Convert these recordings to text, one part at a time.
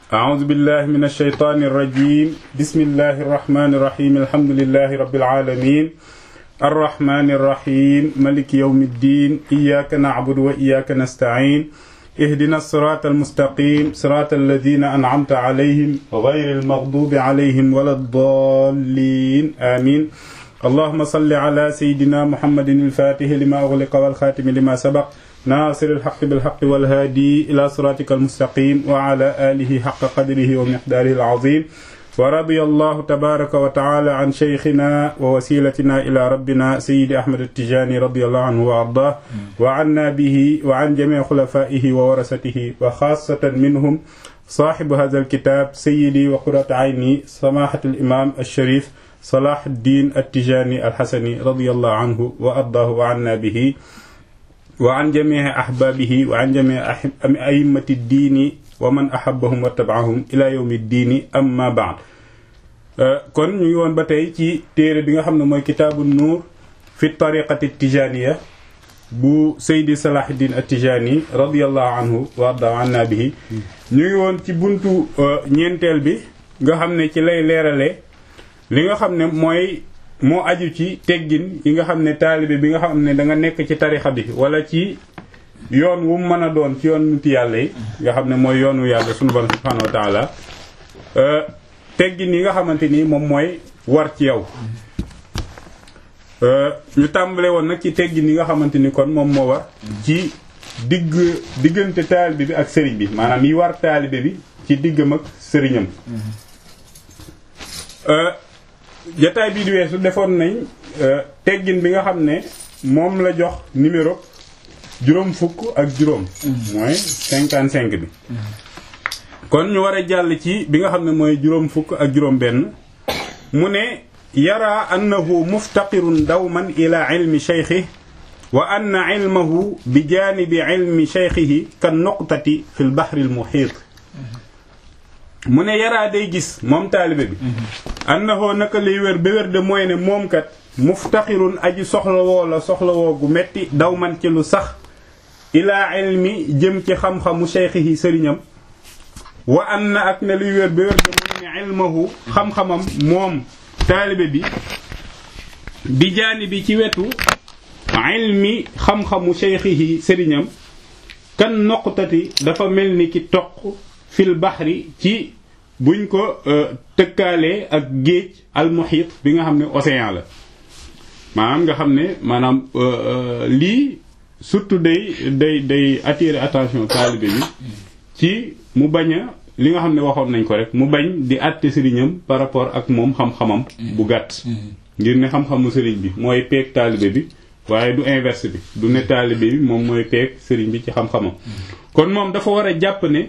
أعوذ بالله من الشيطان الرجيم بسم الله الرحمن الرحيم الحمد لله رب العالمين الرحمن الرحيم ملك يوم الدين إياك نعبد وإياك نستعين اهدنا الصراط المستقيم صراط الذين أنعمت عليهم غير المغضوب عليهم ولا الضالين آمين اللهم صل على سيدنا محمد الفاتح لما أغلق والخاتم لما سبق ناصر الحق بالحق والهادي إلى صراطك المستقيم وعلى آله حق قدره ومقداره العظيم ورضي الله تبارك وتعالى عن شيخنا ووسيلتنا إلى ربنا سيد أحمد التجاني رضي الله عنه وأرضاه وعنا به وعن جميع خلفائه وورثته وخاصة منهم صاحب هذا الكتاب سيدي وقرة عيني سماحة الإمام الشريف صلاح الدين التجاني الحسني رضي الله عنه وأرضاه وعنا به وعن جميع أحبابه وعن جميع أئمة الدين ومن أحبهم واتبعهم إلى يوم الدين أما بعد kon ñu ngi woon ba tey ci téere bi nga xam ne mooy kitaabu nuur fi tariqati tijaniya bu Seydi Salahuddin at-Tijani radiyallahu anhu wa arda anna bihi ñu ngi woon ci buntu ñeenteel bi nga xam ne ci lay leerale li nga xam ne mooy moo aju ci teggin yi nga xam ne taalibe bi nga xam ne da nga nekk ci tarixa bi wala ci yoon wu mu mën a doon ci yoon nit yàlla yi nga xam ne mooy yoonu yàlla sunu borom subhanahu wa taala teggin yi nga xamante ni moom mooy war ci yow ñu tàmbale woon nag ci teggin yi nga xamante ni kon moom moo war ci digg diggante taalibe bi ak sëriñ bi maanaam yi war taalibe bi ci diggam ak sëriñam jataay bii di weesu defoon nañ teggin bi nga xam ne moom la jox numéro juróom fukk ak juróom mooy cinquante cinq bi kon ñu war a jàll ci bi nga xam ne mooy juróom fukk ak juróom benn mu ne yara annahu muftaqirun dawman ila ilmi cheykhi wa anna ilmahu bi janibi ilmi cheykhihi kan nuqtati fi l bahri al muhit mu ne yaraa day gis moom taalibe bi annahu naka lay wér ba wér de mooy ne moom kat muftaqirun aji soxlawoo la soxlawoo gu metti daw man ci lu sax ilaa ilmi jëm ci xam-xamu cheikhihi sëriñam wa am na ak ne luy wér ba wér de mooy ne ilmahu xam-xamam moom taalibe bi bi jaani bi ci wetu ilmi xam-xamu cheikhihi sëriñam kan noqtati dafa mel ni ki toq fil baxri ci buñ ko tëkkaalee ak géej almuhit bi nga xam ne océan la maanaam nga xam ne maanaam lii surtout day day day attirer attention taalibe bi ci mu bañ a li nga xam ne waxoon nañ ko rek mu bañ di àtte sëriñam par rapport ak moom xam-xamam bu gàtt ngir ne xam-xamu sëriñ bi mooy peeg taalibe bi waaye du inverse bi du ne taalibe bi moom mooy peeg sëriñ bi ci xam-xamam kon moom dafa war a jàpp ne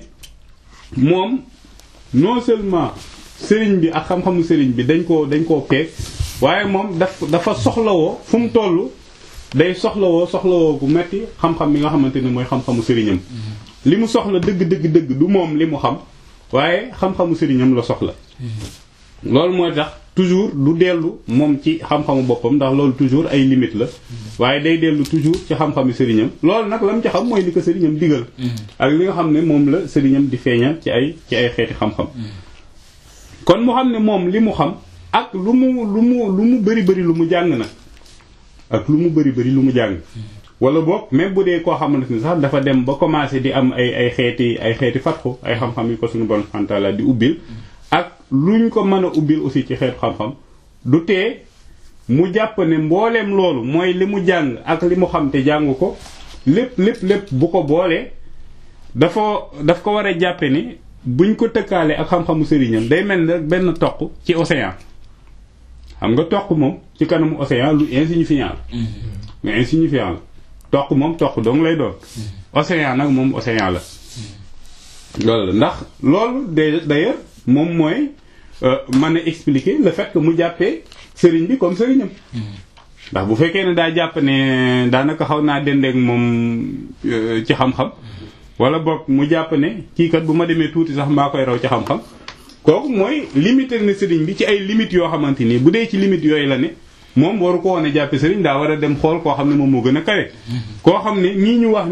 moom non seulement sëriñ bi ak xam-xamu sëriñ bi dañ koo dañ koo peeg waaye moom daf dafa soxlawoo fu mu toll day soxlawoo soxlawoo bu metti xam-xam bi nga xamante ne mooy xam-xamu sëriñam li mu soxla dëgg dëgg dëgg du moom li mu xam waaye xam-xamu sëriñam la soxla loolu mooy tax toujours du dellu moom ci xam-xamu boppam ndax loolu toujours ay limite la waaye day dellu toujours ci xam-xamu sëriñam loolu nag la mu ci xam mooy li ko sëriñam digal ak li nga xam ne moom la sëriñam di feeñal ci ay ci ay xeeti xam-xam kon mu xam ne moom li mu xam ak lu mu lu mu lu mu bëri bëri lu mu jàng nag ak lu mu bëri bëri lu mu jàng wala boog même bu dee koo xamante ni sax dafa dem ba commencé di am ay ay xeeti ay xeeti fatxu ay xam-xam yi ko suñu bon xantala di ubbil ak luñ ko mën a ubbil aussi ci xeetu xam-xam du tee mu jàpp ne mbooleem loolu mooy li mu jàng ak li mu xam te jàng ko lépp lépp lépp bu ko boolee dafa daf ko war a jàppe ni buñ ko tëkkaale ak xam-xamu sëriñam day mel ne benn toq ci océan xam nga toq moom ci kanamu océan lu insignifiant la mais insignifiant la toq moom toq dong lay doon océan nag moom océan la loolu ndax loolu d'ailleurs moom mooy mën a expliquer le fait que mu jàppee sëriñ bi comme sëriñam ndax bu fekkee ne daa jàpp ne daanaka xaw naa dendeek moom ci xam-xam wala boog mu jàpp ne kii kat bu ma demee tuuti sax maa koy raw ci xam-xam kooku mooy limiter na sëriñ bi ci ay limites yoo xamante ni bu dee ci limites yooyu la ne moom waru ko woon a jàppe sëriñ daa war a dem xool koo xam ne moom moo gën a kawe koo xam ne nii ñu wax nii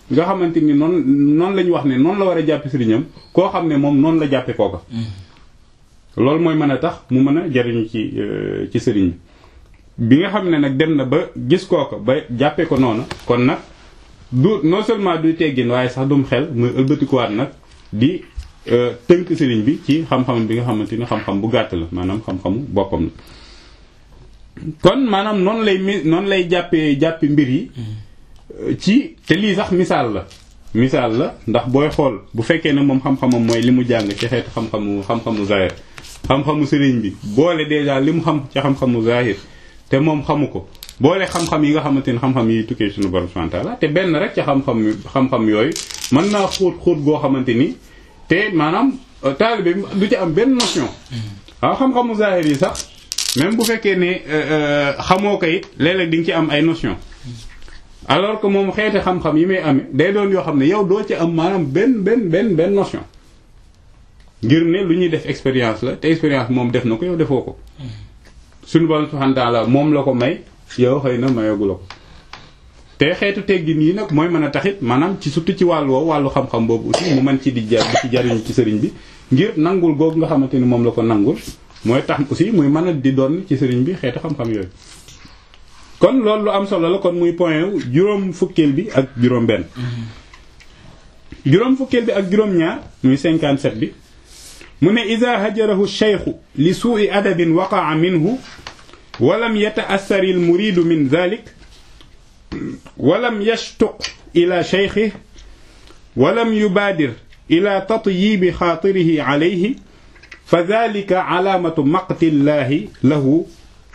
nga xamante ni noonu noonu la ñu wax ne noonu la war a jàppe sëriñam koo xam ne moom noonu la jàppe kooka loolu mooy mën a tax mu mën a jariñu ci ci sëriñ bi bi nga xam ne nag dem na ba gis kooka ba jàppe ko noonu kon nag du non seulement duy teggin waaye sax dum xel muy ëlbatikuwaat nag di tënk sëriñ bi ci xam-xam bi nga xamante ni xam-xam bu gàtt la maanaam xam-xamu boppam la kon maanaam noonu lay mi noonu lay jàppee jàppi mbir yi ci te lii sax misaal la misaal la ndax booy xool bu fekkee ne moom xam-xamam mooy li mu jàng ci xeetu xam-xamu xam-xamu zahir xam-xamu sëriñ bi boole déjà li mu xam ci xam-xamu zahir te moom xamu ko boole xam-xam yi nga xamante ni xam-xam yi tukkee suñu borom subhanahu wa ta'ala te benn rek ci xam-xam xam-xam yooyu mën naa xóot xóot goo xamante ni te maanaam taalibe bi du ci am benn notion waaw xam-xamu zahir yi sax même bu fekkee ne xamoo ko it léeg-léeg di nga ci am ay notion alors que moom xeeti xam-xam yi may amee day doon yoo xam ne yow doo ci am maanaam benn benn benn benn notion ngir ne lu ñuy def expérience la te expérience moom def na ko yow defoo ko suñu borom subhanahu wa ta'ala moom la ko may yow xëy na mayagu la ko te xeetu teggin yi nag mooy mën a taxit maanaam ci surtout ci wàllu woowu wàllu xam-xam boobu aussi mu mën ci di jar di ci jariñu ci sëriñ bi ngir nangul googu nga xamante ni moom la ko nangul mooy tax aussi muy mën a di doon ci sëriñ bi xeetu xam-xam yooyu kon loolu lu am solo la kon muy point juróom fukkeel bi ak juróom benn juróom fukkeel bi ak juróom ñaar muy 57 bi mu ne ida hajarahu cheikhu li suui adabin waqaa minhu walam yataassari al muridu min dhalik walam yashtuq ila cheikhihi walam yubaadir ila tatyibi xaatirihi alayhi fa dhalika alaamatu maqti llahi lahu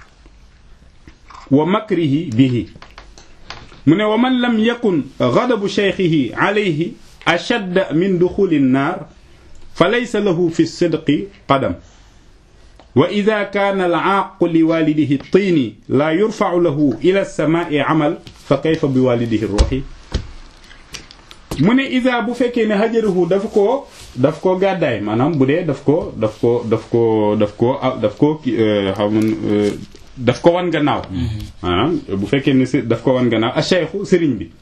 wa makrihi bihi mu ne wa man lam yakun gadabu cheikhihi alayhi ashadda min duxuli nnaar fa laysa lahu fi sidqi qadam wa ida kaana alaaqu li walidihi tiini laa yurfacu lahu ila alsamaai amal fa kayfa bi walidihi ruuxi mu ne ida bu fekkee ne hajarahu dafa koo daf koo gàddaay maanaam bu dee daf ko daf ko daf ko daf ko daf ko xaw ma daf ko wan gannaaw maanaam bu fekkee ne daf ko wan gannaaw a cheikhu sëriñ bi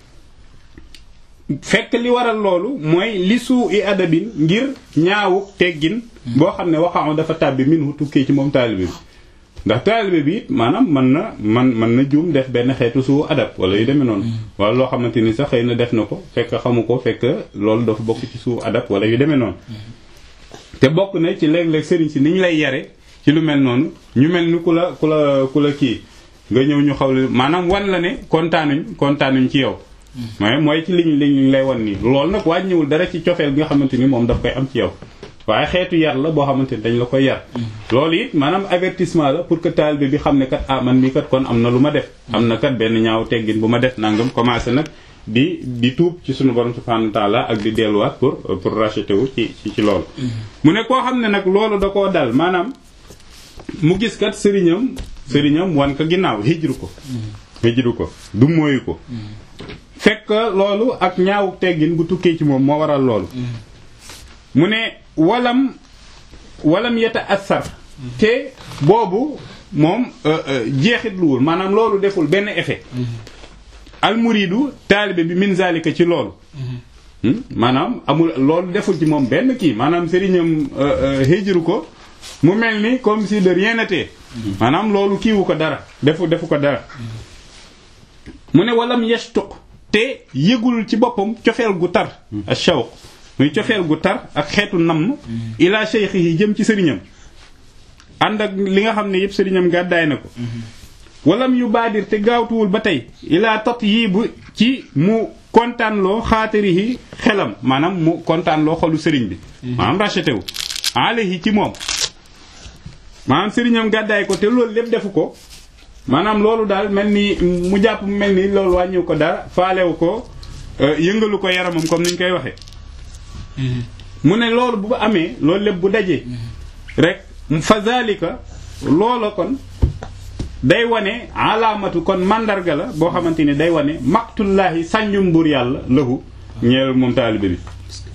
fekk li waral loolu mooy li suu i adabin ngir ñaawu teggin boo xam ne waxaam dafa tàbbi minhu tukkee ci moom taalibe bi ndax taalibe bi it maanaam mën na man mën na juum def benn xeetu suu adab wala yu demee noonu wala loo xamante ni sax xëy na def na ko fekk xamu ko fekk loolu dafa bokk ci suu adab wala yu demee noonu te bokk na ci léeg-léeg sëriñ si ni ñu lay yare ci lu mel noonu ñu mel ni ku la ku la ku la kii nga ñëw ñu xaw maanaam wan la ne kontaanuñ kontaanuñ ci yow mais mooy ci liñ liñ lay wan nii loolu nag wàññiwul dara ci cofeel bi nga xamante ni moom daf koy am ci yow waaye xeetu yar la boo xamante ni dañ la koy yar loolu it maanaam avertissement la pour que taalibe bi xam ne kat ah man mii kat kon am na lu ma def am na kat benn ñaaw teggin bu ma def nangam commencé nag di di tuub ci sunu borom subhanahu wa ta'ala ak di delluwaat pour pour racheter wu ci ci loolu mu ne koo xam ne nag loolu da koo dal maanaam mu gis kat sëriñam sëriñam wan ko ginnaaw hijru ko hijru ko du mooyu ko fekk loolu ak ñaaw teggin gu tukkee ci moom moo waral loolu mu ne walam walam yeta assar te boobu moom jeexitluwul maanaam loolu deful benn effet almuridu taalibe bi min zalika ci loolu maanaam amul loolu deful ci moom benn kii maanaam sëriñam hijru ko mu mel ni comme si de rien n'était maanaam loolu kiiwu ko dara defu defu ko dara mu ne walam yashtuq te yëgul ci boppam cofeel gu tar ak shawq muy cofeel gu tar ak xeetu namm ila cheikh yi jëm ci sëriñam ànd ak li nga xam ne yëpp sëriñam gàddaay na ko walam yu baadir te gaawtuwul ba tey ila tot yii bu ci mu kontaanloo xaatari yi xelam maanaam mu kontaanloo xolu sëriñ bi maanaam racheté wu alayhi ci moom maanaam sëriñam gàddaay ko te loolu lépp defu ko maanaam loolu daal mel ni mu jàpp mu mel ni loolu wàññiw ko dara faalewu ko yëngalu ko yaramam comme ni ñu koy waxee mu ne loolu bu amee loolu lépp bu dajee rek fa zalika loola kon day wane alaamatu kon mandarga la boo xamante ni day wane maqtullaahi sànjum buur yàlla lahu ñeel moom taalibe bi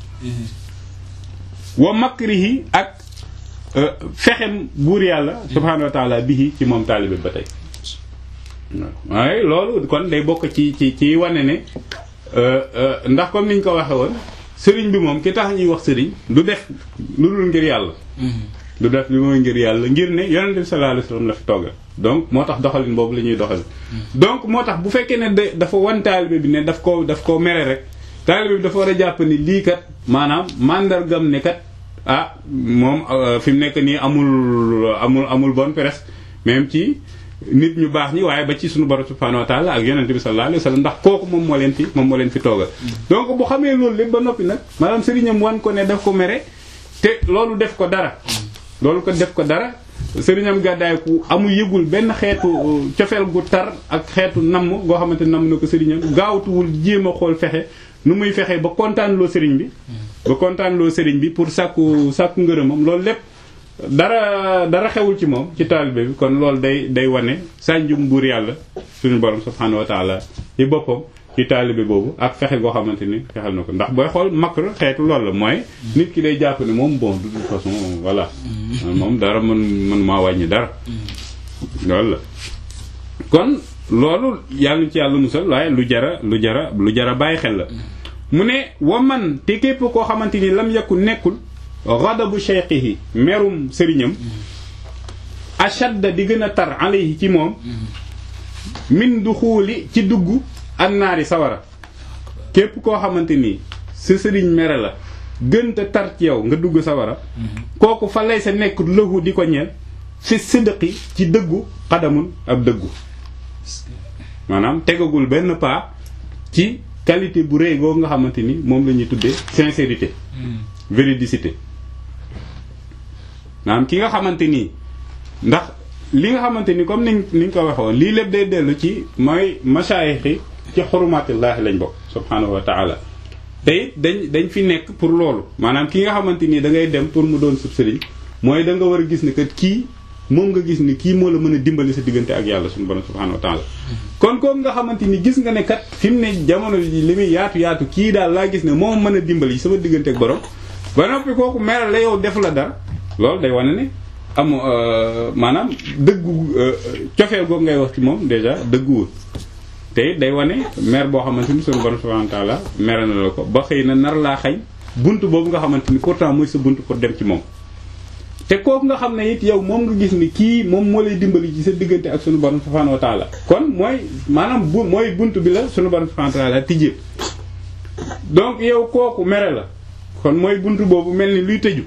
wa makrihi ak fexem buur yàlla subhaanahu wa taala bihi ci moom taalibe ba tey waaye loolu kon day bokk ci ci ci wane ne ndax comme niñ ko waxe woon sëriñ bi moom ki tax ñuy wax sëriñ du def lu dul ngir yàlla du def li mooy ngir yàlla ngir ne yonent bi sallallahu alayhi wasallam la fi toggal donc moo tax doxalin boobu la ñuy doxal donc moo tax bu fekkee ne de dafa wan taalibe bi ne daf ko daf koo mere rek taalibe bi dafa war a jàpp ni lii kat maanaam mandargam ne kat ah moom fi mu nekk nii amul amul amul bonne presse même ci nit ñu baax ñi waaye ba ci suñu borom subhanahu wa ta'ala ak yonent bi sallallahu alayhi wasallam ndax kooku moom moo leen fi moom moo leen fi toogal donc bu xamee loolu lépp ba noppi nag maanaam sëriñam wan ko ne daf ko mere te loolu def ko dara loolu ko def ko dara sëriñam gàddaay ku amul yëgul benn xeetu cofeel gu tar ak xeetu namm goo xamante namm na ko sëriñam gaawtuwul jéem a xool fexe nu muy fexe ba kontaan loo sëriñ bi ba kontaan loo sëriñ bi pour sàkku sàkku ngërëmam loolu lépp dara dara xewul ci moom ci taalibe bi kon loolu day day wane sànjum buur yàlla suñu borom subhanahu wa taala ci boppam ci taalibe boobu ak fexe goo xamante ni fexel na ko ndax booy xool makr xeetu loolu la mooy nit ki day jàpp ne moom bon de toute façon voilà moom dara mën mën maa wàññi dara loolu la kon loolu yàlla ci yàlla musal waaye lu jara lu jara lu jara bàyyi xel la mu ne wa man te képp koo xamante ni lam yakku nekkul ghadabu shaykhihi merum sëriñam ashadda di gën a tar alayhi ci moom min du xuuli ci dugg annaari sawara képp koo xamante ni sa sëriñ mere la gën a tar ci yow nga dugg sawara kooku fa lay sa nekk lëhu di ko ñeel fi sidqi ci dëggu xadamun ab dëggu maanaam tegagul benn pas ci qualité bu rëy googu nga xamante ni moom la ñuy tuddee sincérité véridicité maanaam ki nga xamante nii ndax li nga xamante ni comme niñ niñ ko waxoon lii lépp day dellu ci mooy masaayix yi ci xurumatillahi lañ bokk subhanahu wa taala te it dañ dañ fi nekk pour loolu maanaam ki nga xamante nii da ngay dem pour mu doon sub sëriñ mooy da nga war a gis ni kat kii moom nga gis ni kii moo la mën a dimbali sa diggante ak yàlla suñu borom subhanahu wa taala kon kooku nga xamante ni gis nga ne kat fi mu ne jamono ji li muy yaatu yaatu kii daal laa gis ne moom mën a dimbali sama diggante ak borom ba noppi kooku meral la yow def la dara loolu day wane ne am maanaam dëggu cofeel googu ngay wax ci moom déjà dëgguwul te it day wane mer boo xamante ni suñu borom subhanahu wa taala mere na la ko ba xëy na nar laa xañ bunt boobu nga xamante ni pourtant mooy sa bunt pour dem ci moom te kooku nga xam ne it yow moom nga gis ni kii moom moo lay dimbali ci sa diggante ak sunu borom subhanahu wa taala kon mooy maanaam bu mooy bunt bi la sunu borom subhanahu wa taala tijjee donc yow kooku mere la kon mooy bunt boobu mel ni luy tëju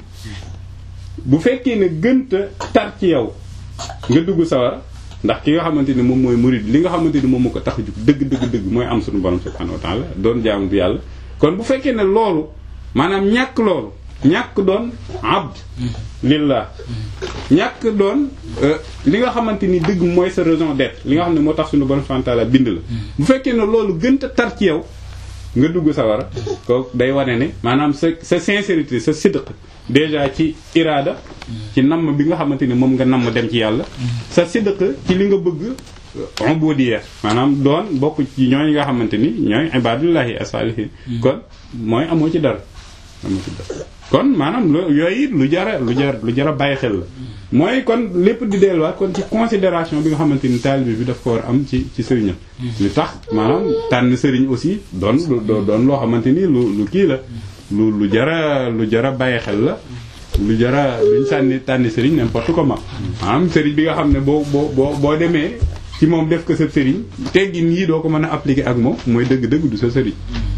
bu fekkee ne gënta tar ci yow nga dugg sawara ndax ki nga xamante ni moom mooy murid li nga xamante ni moom moo ko tax a jug dëgg dëgg dëgg mooy am sunu borom subhanahu wa taala doon jaamu bi yàlla kon bu fekkee ne loolu maanaam ñàkk loolu ñàkk doon abd lillah ñàkk doon li nga xamante ni dëgg mooy sa raison d'être li nga xam ne moo tax suñu borom subhanahu wa ta'ala bind la bu fekkee ne loolu gënta tar ci yow nga dugg sawara kooku day wane ne maanaam sa sa sincérité sa sidq déjà ci iraada ci namm bi nga xamante ni moom nga namm dem ci yàlla sa sidq ci li nga bëgg ubudiyya maanaam doon bokk ci ñooy nga xamante ni ñooy ibadullahi as-salihin kon mooy amoo ci dara amoo ci dara kon maanaam lu yooyu lu jara lu jar lu jara bàyyi xel la mooy kon lépp di delluwaat kon ci considération bi nga xamante ni taalibe bi daf ko war am ci ci sëriñam li tax maanaam tànn sëriñ aussi doon doon loo xamante ni lu lu kii la lu lu jara lu jara bàyyi xel la lu jara duñ sànni tànni sëriñ n'importe comment maanaam sëriñ bi nga xam ne boo boo boo boo demee ci moom def ko sa sëriñ teggin yii doo ko mën a appliquer ak moom mooy dëgg-dëgg du sa sëriñ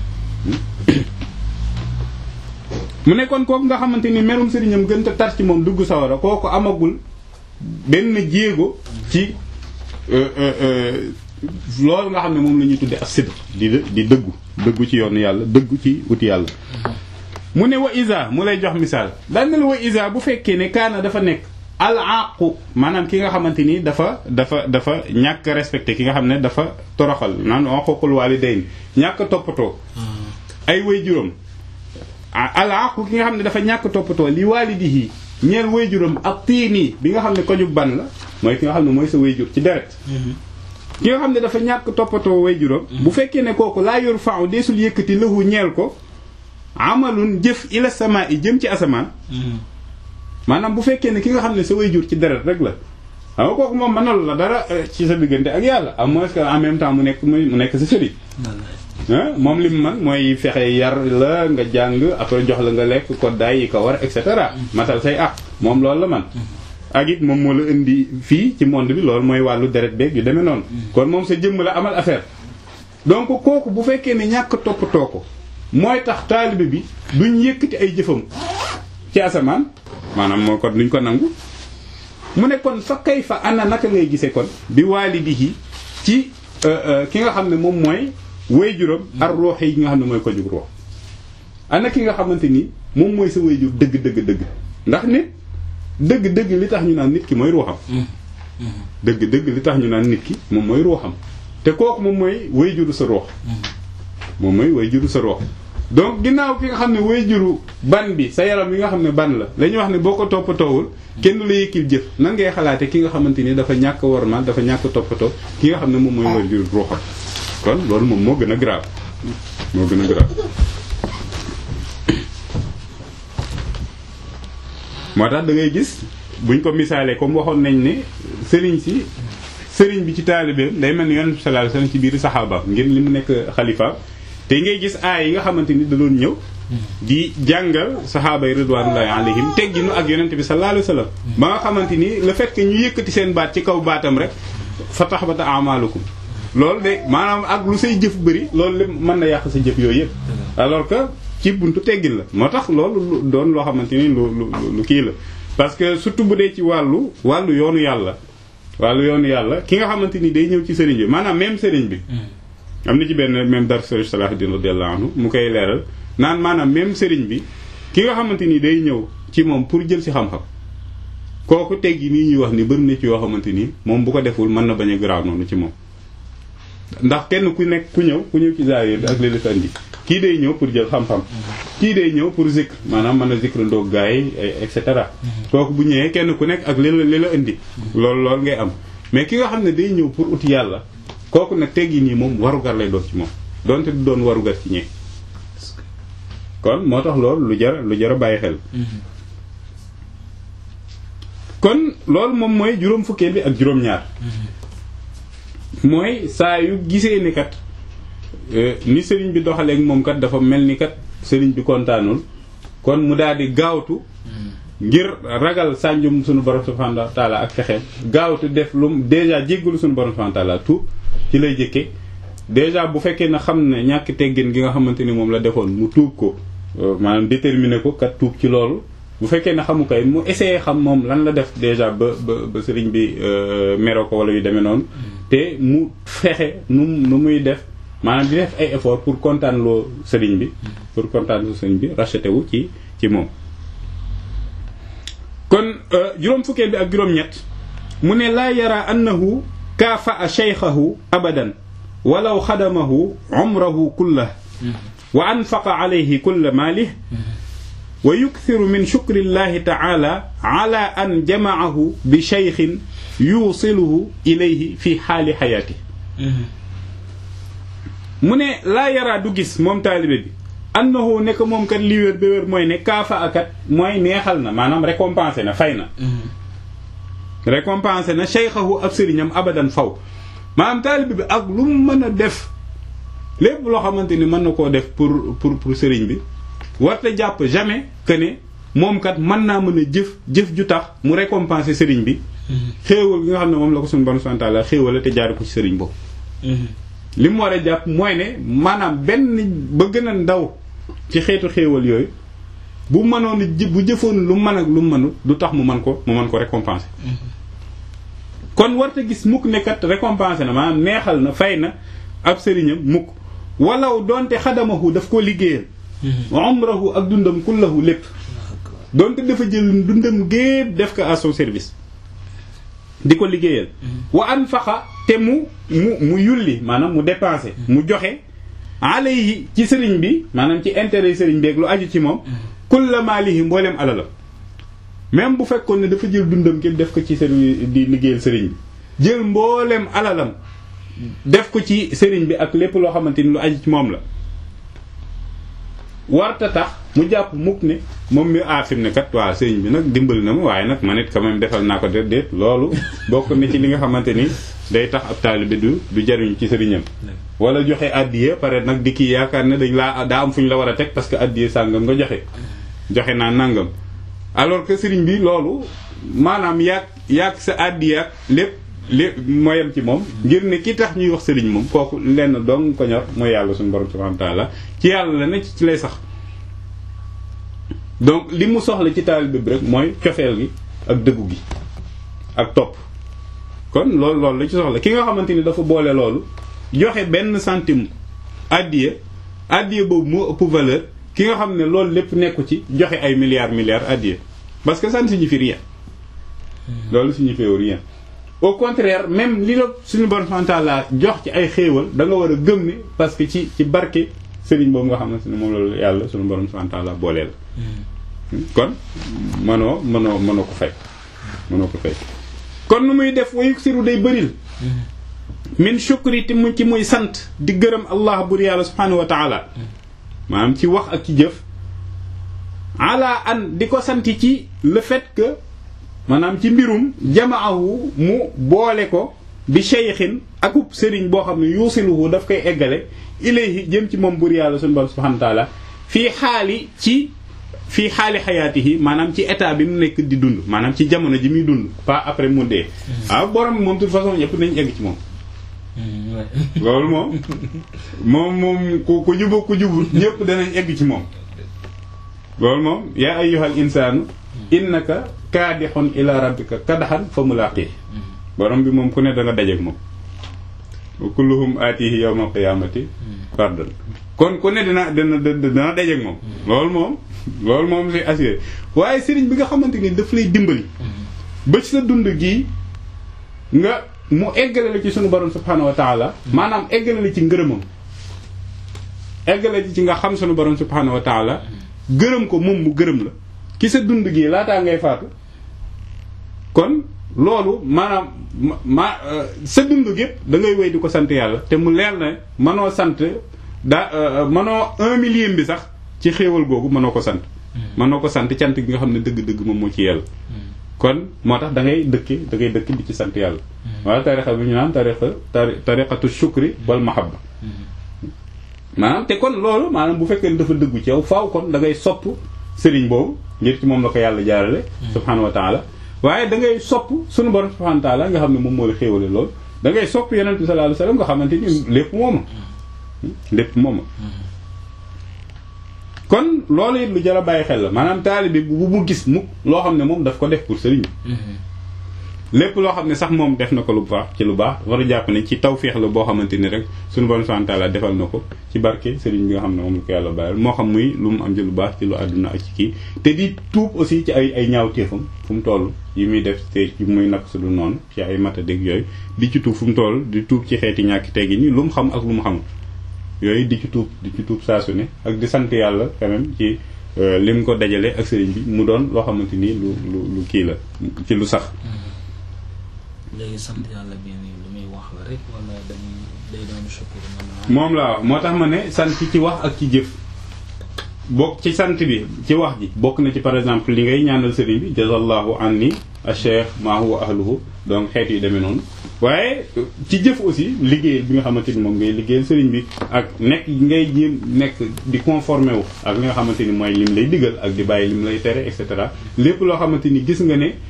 mu nekkoon kooku nga xamante ni merum sëriñam gën a tar ci moom dugg sawara kooku amagul benn jéego ci loolu nga xam ne moom la ñuy tuddee ak sidq di di dëggu dëggu ci yoonu yàlla dëggu ci wuti yàlla mu ne wa isa mu lay jox misaal daal na la wa isa bu fekkee ne kaana dafa nekk al aqu maanaam ki nga xamante ni dafa dafa dafa ñàkk respecté ki nga xam ne dafa toroxal naan aqul walidayn ñàkk toppatoo ay way juróom al aqu ki nga xam ne dafa ñàkk toppatoo li walidihi ñeel way juróom ak tiini bi nga xam ne koju ban la mooy ki nga xam ne mooy sa way jur ci deret ki nga xam ne dafa ñàkk toppatoo way juróom bu fekkee ne kooku laa yor faaw deesul yëkkati lahu ñeel ko amalun jëf ila sama i jëm ci asamaan maanaam bu fekkee ne ki nga xam ne sa way jur ci deret rek la xam nga kooku moom mënal la dara ci sa diggante ak yàlla à moins que en même temps mu nekk mu nekk sa sëriñ moom li mu man mooy fexe yar la nga jàng après jox la nga lekk koddaay yi ko war et cetera matal say ak moom loolu la man ak it moom moo la indi fii ci monde bi loolu mooy wàllu deret beeg yu demee noonu kon moom sa jëmm la amal affaire donc kooku bu fekkee ne ñàkk toppatoo ko mooy tax taalibe bi duñ yëkkati ay jëfam ci asamaan maanaam moo kon duñ ko nangu mu ne kon fa kay fa ana naka ngay gisee kon bi waalidihi ci ki nga xam ne moom mooy wayjuram ar ruux yi nga xam ne mooy ko jug ruux ana ki nga xamante ni moom mooy sa wayjur dëgg dëgg dëgg ndax nit dëgg dëgg li tax ñu naan nit ki mooy ruuxam dëgg dëgg li tax ñu naan nit ki moom mooy ruuxam te kooku moom mooy wayjuru sa ruux moom mooy wayjuru sa ruux donc ginnaaw ki nga xam ne wayjuru ban bi sa yaram yi nga xam ne ban la la ñuy wax ne boo ko toppatoowul kenn du la yëkkil jëf nan ngay xalaate ki nga xamante ni dafa ñàkk wormaal dafa ñàkk toppatoo ki nga xam ne moom mooy wayjuru ruuxam kon loolu moom moo gën a grave moo gën a grave moo tax da ngay gis buñ ko misaalee comme waxoon nañ ne sëriñ si sëriñ bi ci taalibeem day mel ni yonent bi sallallahu alayhi wasallam ci biir saxaaba ngir li mu nekk xalifa te ngay gis aay yi nga xamante ni da doon ñëw di jàngal saxaaba yi ridwanullahi alayhim tegginu ak yonent bi sallallahu alayhi wasallam ba nga xamante ni le fait que ñu yëkkati seen baat ci kaw baatam rek fa tahbata a'malukum loolu de maanaam ak lu say jëf bëri loolu lépp mën na yàq sa jëf yooyu yëpp alors que ci buntu teggin la moo tax loolu doon loo xamante ni lu lu lu kii la parce que surtout bu dee ci wàllu wàllu yoonu yàlla wàllu yoonu yàlla ki nga xamante ni day ñëw ci sëriñ bi maanaam même sëriñ bi am na ci benn même dar sëriñ Salahuddin radiyallahu anhu mu koy leeral naan maanaam même sëriñ bi ki nga xamante ni day ñëw ci moom pour jël si xam-xam kooku teggi nii ñuy wax ni bëri na ci yoo xamante ni moom bu ko deful mën na bañ a garaaw noonu ci moom ndax kenn ku nekk ku ñëw ku ñëw ci zawiya bi ak li la fa indi kii day ñëw pour jël xam-xam kii day ñëw pour zikr maanaam mën a zikr ndoog gaa yi et cetera kooku bu ñëwee kenn ku nekk ak li la li la indi loolu loolu ngay am mais ki nga xam ne day ñëw pour uti yàlla kooku nag teggi nii moom warugar lay doon ci moom donte du doon warugar ci ñee kon moo tax loolu lu jar lu jar a bàyyi xel kon loolu moom mooy juróom fukkeel bi ak juróom-ñaar mooy saa yu gisee ni kat ni sëriñ bi doxaleek moom kat dafa mel ni kat sëriñ bi kontaanul kon mu daal di gaawtu ngir ragal sànjum suñu borom subhanahu wa taala ak fexeem gaawtu def lu déjà jéggalu suñu borom subhanahu wa taala tout ci lay jëkke déjà bu fekkee na xam ne ñàkk teggin gi nga xamante ni moom la defoon mu tuub ko maanaam déterminer ko kat tuub ci loolu bu fekkee ne xamu kay mu essayé xam moom lan la def déjà ba ba ba sëriñ bi meroo ko wala yu demee noonu te mu fexe nu nu muy def maanaam di def ay effort pour kontaan loo sëriñ bi pour kontaan loo sëriñ bi racheté wu ci ci moom kon juróom fukkeel bi ak juróom-ñett mu ne laa yara annahu kaafa shaykhahu abadan walaw xadamahu umrahu kullah wa anfaqa alayhi kulla maalih wa yukthiru min shukri llahi taala ala an jamaahu bi shaykhin yuusiluhu ilayhi fi xaali xayaati mu ne laa yaraa du gis moom taalibe bi annahu nekk moom kat li wér ba wér mooy ne kaafa akat mooy neexal na maanaam récompensé na fay na récompensé na shaykhahu ab sëriñam abadan faw maanaam taalibe bi ak lu mu mën a def lépp loo xamante ni mën na koo def pour pour pour sëriñ bi warta jàpp jamais que ne moom kat mën naa mën a jëf jëf ju tax mu récompenser sëriñ bi xéewal gi nga xam ne moom la ko suñu bon subhanahu wa ta'ala xéewal te jaare ko ci sëriñ boobu li mu war a jàpp mooy ne maanaam benn ba gën a ndaw ci xeetu xéewal yooyu bu mënoon bu jëfoon lu mën ak lu mënul du tax mu mën ko mu mën ko récompenser kon warta gis mukk ne kat récompenser na maanaam neexal na fay na ab sëriñam mukk walaw doonte xadamahu daf ko liggéeyal umrahu ak dundam kullahu lépp doonte dafa jël dundam gépp def ko à son service di ko liggéeyal wa anfaqa te mu mu mu yulli maanaam mu dépensé mu joxe alayhi ci sëriñ bi maanaam ci intérêt sëriñ bi ak lu aju ci moom kulla maalihi mbooleem alalam même bu fekkoon ne dafa jël dundam képp def ko ci sëriñ di liggéeyal sëriñ bi jël mbooleem alalam def ko ci sëriñ bi ak lépp loo xamante ni lu aju ci moom la warta tax mu jàpp mukk ne moom mi aafim ne kat waaw sëriñ bi nag dimbali na ma waaye nag man it quand même defal naa ko déet déet loolu bokk na ci li nga xamante ni day tax ab taalibe du du jariñu ci sëriñam wala joxe addiye pare nag di kii yaakaar ne dañ laa daa am fu ñu la war a teg parce que addiye sàngam nga joxe joxe naa nangam alors que sëriñ bi loolu maanaam yaag yaag sa addiye ak lépp lépp mooyam ci moom ngir ne ki tax ñuy wax sëriñ moom kooku lenn dong ko ñor mooy yàlla suñu borom subhanahu wa ta'ala ci yàlla la ne ci lay sax donc li mu soxla ci taalibe bi rek mooy cofeel gi ak dëggu gi ak topp kon loolu loolu la ci soxla ki nga xamante ni dafa boole loolu joxe benn centime addiye addiye boobu moo ëpp valeur ki nga xam ne loolu lépp nekku ci joxe ay milliards milliards addiye parce que ça ne signifie rien loolu signifie rien au contraire même li la suñu borom subhanahu wa ta'ala jox ci ay xéewal da nga war a gëm ne parce que ci ci barke sëriñ boobu nga xamante ne moom la yàlla suñu borom subhanahu wa ta'ala booleel kon mënoo mënoo mënoo ko fay mënoo ko fay kon nu muy def wayu siru day bëril min shukri ti mu ci muy sant di gërëm allah bur yàlla subhanahu wa ta'ala maanaam ci wax ak ci jëf ala an di ko sant ci le fait que maanaam ci mbirum jamaahu mu boole ko bi shaykhin akub sëriñ boo xam ne yuusiluhu daf koy eggale ilayhi jëm ci moom bur yàlla suñu borom subhanahu wa ta'ala fii xaali ci fii xaali xayaatihi maanaam ci état bi mu nekk di dund maanaam ci jamono ji muy dund pas après mu dee waaw borom moom de toute façon ñëpp nañ egg ci moom loolu moom moom moom ku ku jubu ku jubul ñëpp danañ egg ci moom loolu moom yaa ayyuhal insaanu innaka kaadixun ila rabbika kadaxan fa mulaqi borom bi moom ku ne da nga dajeek moom wa kulluhum aatihi yawmal qiyaamati fardan kon ku ne dina dina dina dajeek moom loolu moom loolu moom c'est assuré waaye sëriñ bi nga xamante ni daf lay dimbali ba ci sa dund gii nga mu eggale la ci sunu borom subhanahu wa taala maanaam eggale la ci ngërëmam eggale ci nga xam sunu borom subhanahu wa taala gërëm ko moom mu gërëm la ki sa dund gii laataa ngay faatu kon loolu maanaam ma sa dund gépp da ngay wéy di ko sant yàlla te mu leer na mënoo sant daa mënoo un millième bi sax ci xéewal googu mënoo ko sant mënoo ko sant cant gi nga xam ne dëgg-dëgg moom moo ci yàlla kon moo tax da ngay dëkki da ngay dëkk di ci sant yàlla wala tarixa bi ñu naan tarixa tariqatu shukri wal mahabba maanaam te kon loolu maanaam bu fekkee ne dafa dëggu ci yow faaw kon da ngay sopp sëriñ boobu ngir ci moom la ko yàlla jaarale subhanahu wa taala waaye da ngay sopp sunu borom subhanahu wa taala nga xam ne moom moo la xéewale loolu da ngay sopp yonent bi sallallahu alayhi wasallam nga xamante ni lépp mooma lépp mooma kon loolu it lu jar a bàyyi xel la maanaam taalibe bu bu gis mukk loo xam ne moom daf ko def pour sëriñ bi lépp loo xam ne sax moom def na ko lu baax ci lu baax war a jàpp ne ci tawféex la boo xamante ni rek suñu borom subhanahu wa ta'ala defal na ko ci barke sëriñ bi nga xam ne moom la ko yàlla bàyyil moo xam muy lu mu am ci lu baax ci lu àdduna ak ci kii te di tuub aussi ci ay ay ñaaw téefam fu mu toll yi muy def te ci muy nak su du noonu ci ay matadég yooyu di ci tuub fu mu toll di tuub ci xeeti ñàkki teggi ni lu mu xam ak lu mu xamul yooyu di ci tuub di ci tuub saa su ne ak di sant yàlla quand même ci lim ko dajale ak sëriñ bi mu doon loo xamante ni lu lu lu kii la ci lu sax léegi sant yàlla bi nii lu muy wax la rek wala dañuy day doon sukkur moom laa wax moo tax ma ne sant ci wax ak ci jëf bokk ci sant bi ci wax ji bokk na ci par exemple li ngay ñaanal sëriñ bi jazallahu anni acheikh maa huwa ahluhu donc xeet yu demee noonu waaye ci jëf aussi liggéeyal bi nga xamante ni moom ngay liggéeyal sëriñ bi ak nekk ngay jéem nekk di conformé wu ak li nga xamante ni mooy lim lay digal ak di bàyyi lim lay tere et cetera lépp loo xamante ni gis nga ne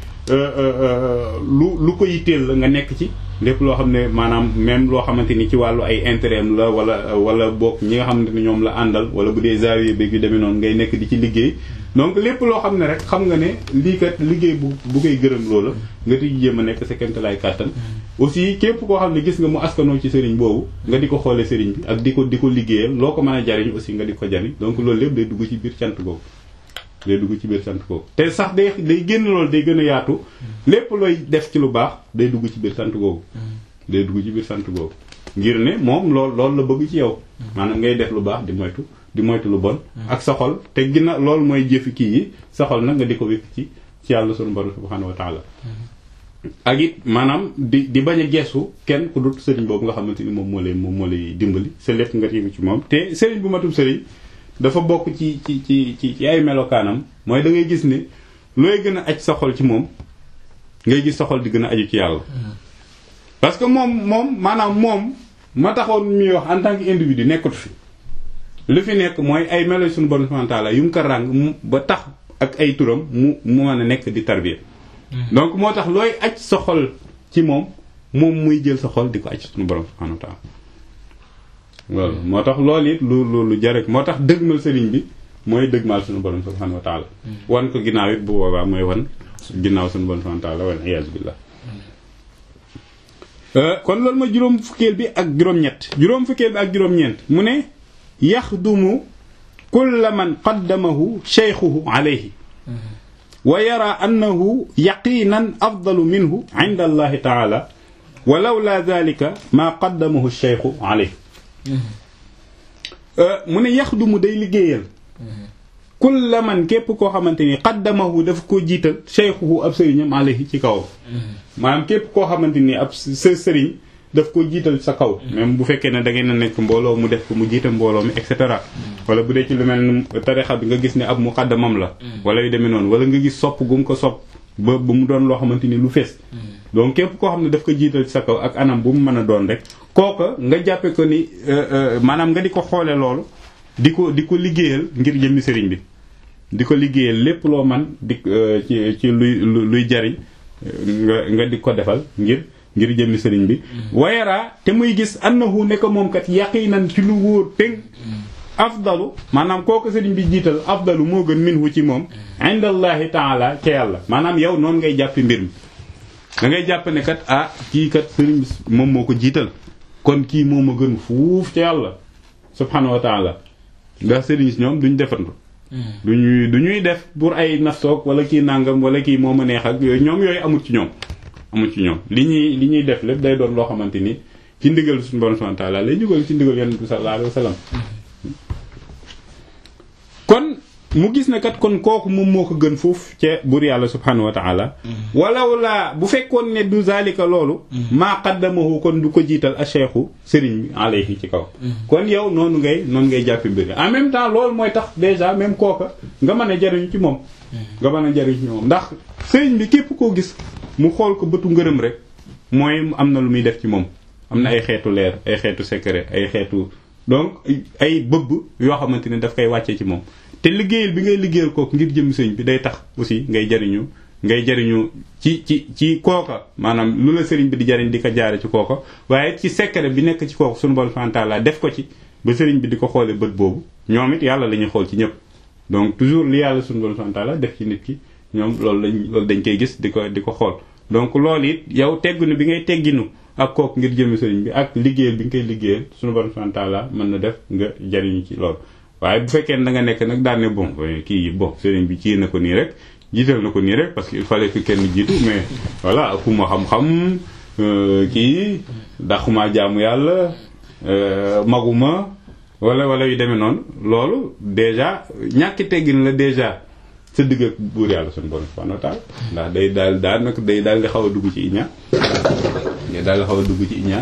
lu lu ko yitteel la nga nekk ci lépp loo xam ne maanaam même loo xamante ni ci wàllu ay intérêt la wala wala bokk ñi nga xamante ni ñoom la àndal wala bu dee zawiya bi yu demee noonu ngay nekk di ci liggéey donc lépp loo xam ne rek xam nga ne lii kat liggéey bu bu koy gërëm loola nga di jéem a nekk sa kéemtalaay kàttan aussi képp koo xam ne gis nga mu askanoo ci sëriñ boobu nga di ko xoole sëriñ bi ak di ko di ko liggéeyal loo ko mën a jariñ aussi nga di ko jariñ donc loolu lépp day dugg ci biir cant boobu day dugg ci biir sant googu te sax day day génn loolu day gën a yaatu lépp looy def ci lu baax day dugg ci biir sant googu day dugg ci biir sant googu ngir ne moom lool loolu la bëgg ci yow maanaam ngay def lu baax di moytu di moytu lu bon ak sa xol te ginna loolu mooy jëfi kii yi sa xol nag nga di ko wékk ci ci yàlla sunu borom subhanahu wa taala ak it maanaam di di bañ a geesu kenn ku dut sëriñ boobu nga xamante ni moom moo lay moom moo lay dimbali sa lépp nga tiimu ci moom te sëriñ bu matum sëriñ dafa bokk ci ci ci ci ci ay melokaanam mooy da ngay gis ne looy gën a aj sa xol ci moom ngay gis sa xol di gën a aju ci yàlla parce que moom moom maanaam moom ma taxoon muy wax en tant que individu nekkatu fi li fi nekk mooy ay melo suñu borom subhanahu wa ta'ala yu mu ko ràng mu ba tax ak ay turam mu mu mën a nekk di tarbiya donc moo tax looy aj sa xol ci moom moom muy jël sa xol di ko aj suñu borom subhanahu wa ta'ala loolu moo tax loolu it lu lu lu jarek moo tax dëgmal sëriñ bi mooy dëgmal suñu borom subhanahu wa ta'ala wan ko ginnaaw it bu boobaa mooy wan ginnaaw suñu borom subhanahu wa ta'ala wal iyaazu billah kon loolu ma juróom fukkeel bi ak juróom-ñett juróom fukkeel bi ak juróom-ñeent mu ne yaxdumu kulla man qaddamahu cheykhuhu alayhi wa yara annahu yaqinan afdalu minhu inda allahi taala wa lawla dalika maa qaddamahu cheykhu alayhi mu ne yaxdumu day liggéeyal kulla man képp koo xamante ni qaddamahu dafa ko jiital cheykhuhu ab sëriñam alayhi ci kawam maanaam képp koo xamante ni ab sa sëriñ daf ko jiital sa kaw même bu fekkee ne da ngeen a nekk mbooloo mu def ko mu jiital mbooloo mi et cetera wala bu dee ci lu mel ni tarixa bi nga gis ne ab muqaddamam la wala yu demee noonu wala nga gis sopp gu mu ko sopp ba bu mu doon loo xamante ni lu fees donc képp koo xam ne daf ko jiital ci sa kaw ak anam bu mu mën a doon rek kooka nga jàppe ko ni maanaam nga di ko xoole loolu di ko di ko liggéeyal ngir jëmmi sëriñ bi di ko liggéeyal lépp loo man di ci ci luy luy jariñ nga nga di ko defal ngir ngir jëmmi sëriñ bi wayaraa te muy gis annahu ne ko moom kat yaqinan ci lu wóor tëng afdalu maanaam kooku sëriñ bi jiital afdalu moo gën minhu ci moom indallahi taala ca yàlla maanaam yow noonu ngay jàppi mbir mi da ngay jàpp ne kat ah kii kat sëriñ bi moom moo ko jiital kon kii moo ma gën fuuf ca yàlla subhanahu wa taala ndax sëriñ si ñoom duñ defantu du ñuy du ñuy def pour ay naftoog wala kii nangam wala kii moo ma neex ak yooyu ñoom yooyu amul ci ñoom amul ci ñoom li ñuy li ñuy def lépp day doon loo xamante ni ci ndigal suñu borom subhanahu wa ta'ala lay jógal ci ndigal yonent bi sallallahu alayhi wa sallam kon mu gis ne kat kon kooku moom moo ko gën foofu ca buur yàlla subhanahu wa ta'ala walaw laa bu fekkoon ne du zalika loolu maa qaddamahu kon du ko jiital a cheikhu sëriñ bi alayhi ci kaw kon yow noonu ngay noonu ngay jàppi mbir en même temps loolu mooy tax déjà même kooka nga mën a jariñu ci moom nga mën a jariñu ci moom ndax sëriñ bi képp koo gis mu xool ko bëtu ngërëm rek mooy am na lu muy def ci moom am na ay xeetu leer ay xeetu secret ay xeetu donc ay bëbb yoo xamante ne daf koy wàccee ci moom te liggéeyal bi ngay liggéeyal kooku ngir jëm sëñ bi day tax aussi ngay jariñu ngay jariñu ci ci ci kooka maanaam lu la sëriñ bi di jariñ di ko jaare ci kooka waaye ci secret bi nekk ci kooku sunu borom subhanahu wa ta'ala def ko ci ba sëriñ bi di ko xoolee bët boobu ñoom it yàlla la ñuy xool ci ñëpp donc toujours li yàlla sunu borom subhanahu wa ta'ala def ci nit ki ñoom loolu lañ loolu dañ koy gis di ko di ko xool donc loolu it yow tegginu bi ngay tegginu ak kooku ngir jëmi sëriñ bi ak liggéeyal bi nga koy liggéeyal sunu borom subhanahu wa ta'ala mën na def nga jariñu ci loolu waaye bu fekkee ne da nga nekk nag daan ne bon kii bon sëriñ bi ci na ko nii rek jiital na ko nii rek parce que il fallait que kenn jiitu mais voilà fu ma xam-xam kii daxuma jaamu yàlla maguma wala wala yu demee noonu loolu déjà ñàkki teggin la déjà sa digg ak buur yàlla suñu borom subhanahu wa ta'ala ndax day daal daal nag day daal di xaw a dugg ci iñaan day daal di xaw a dugg ci iñaan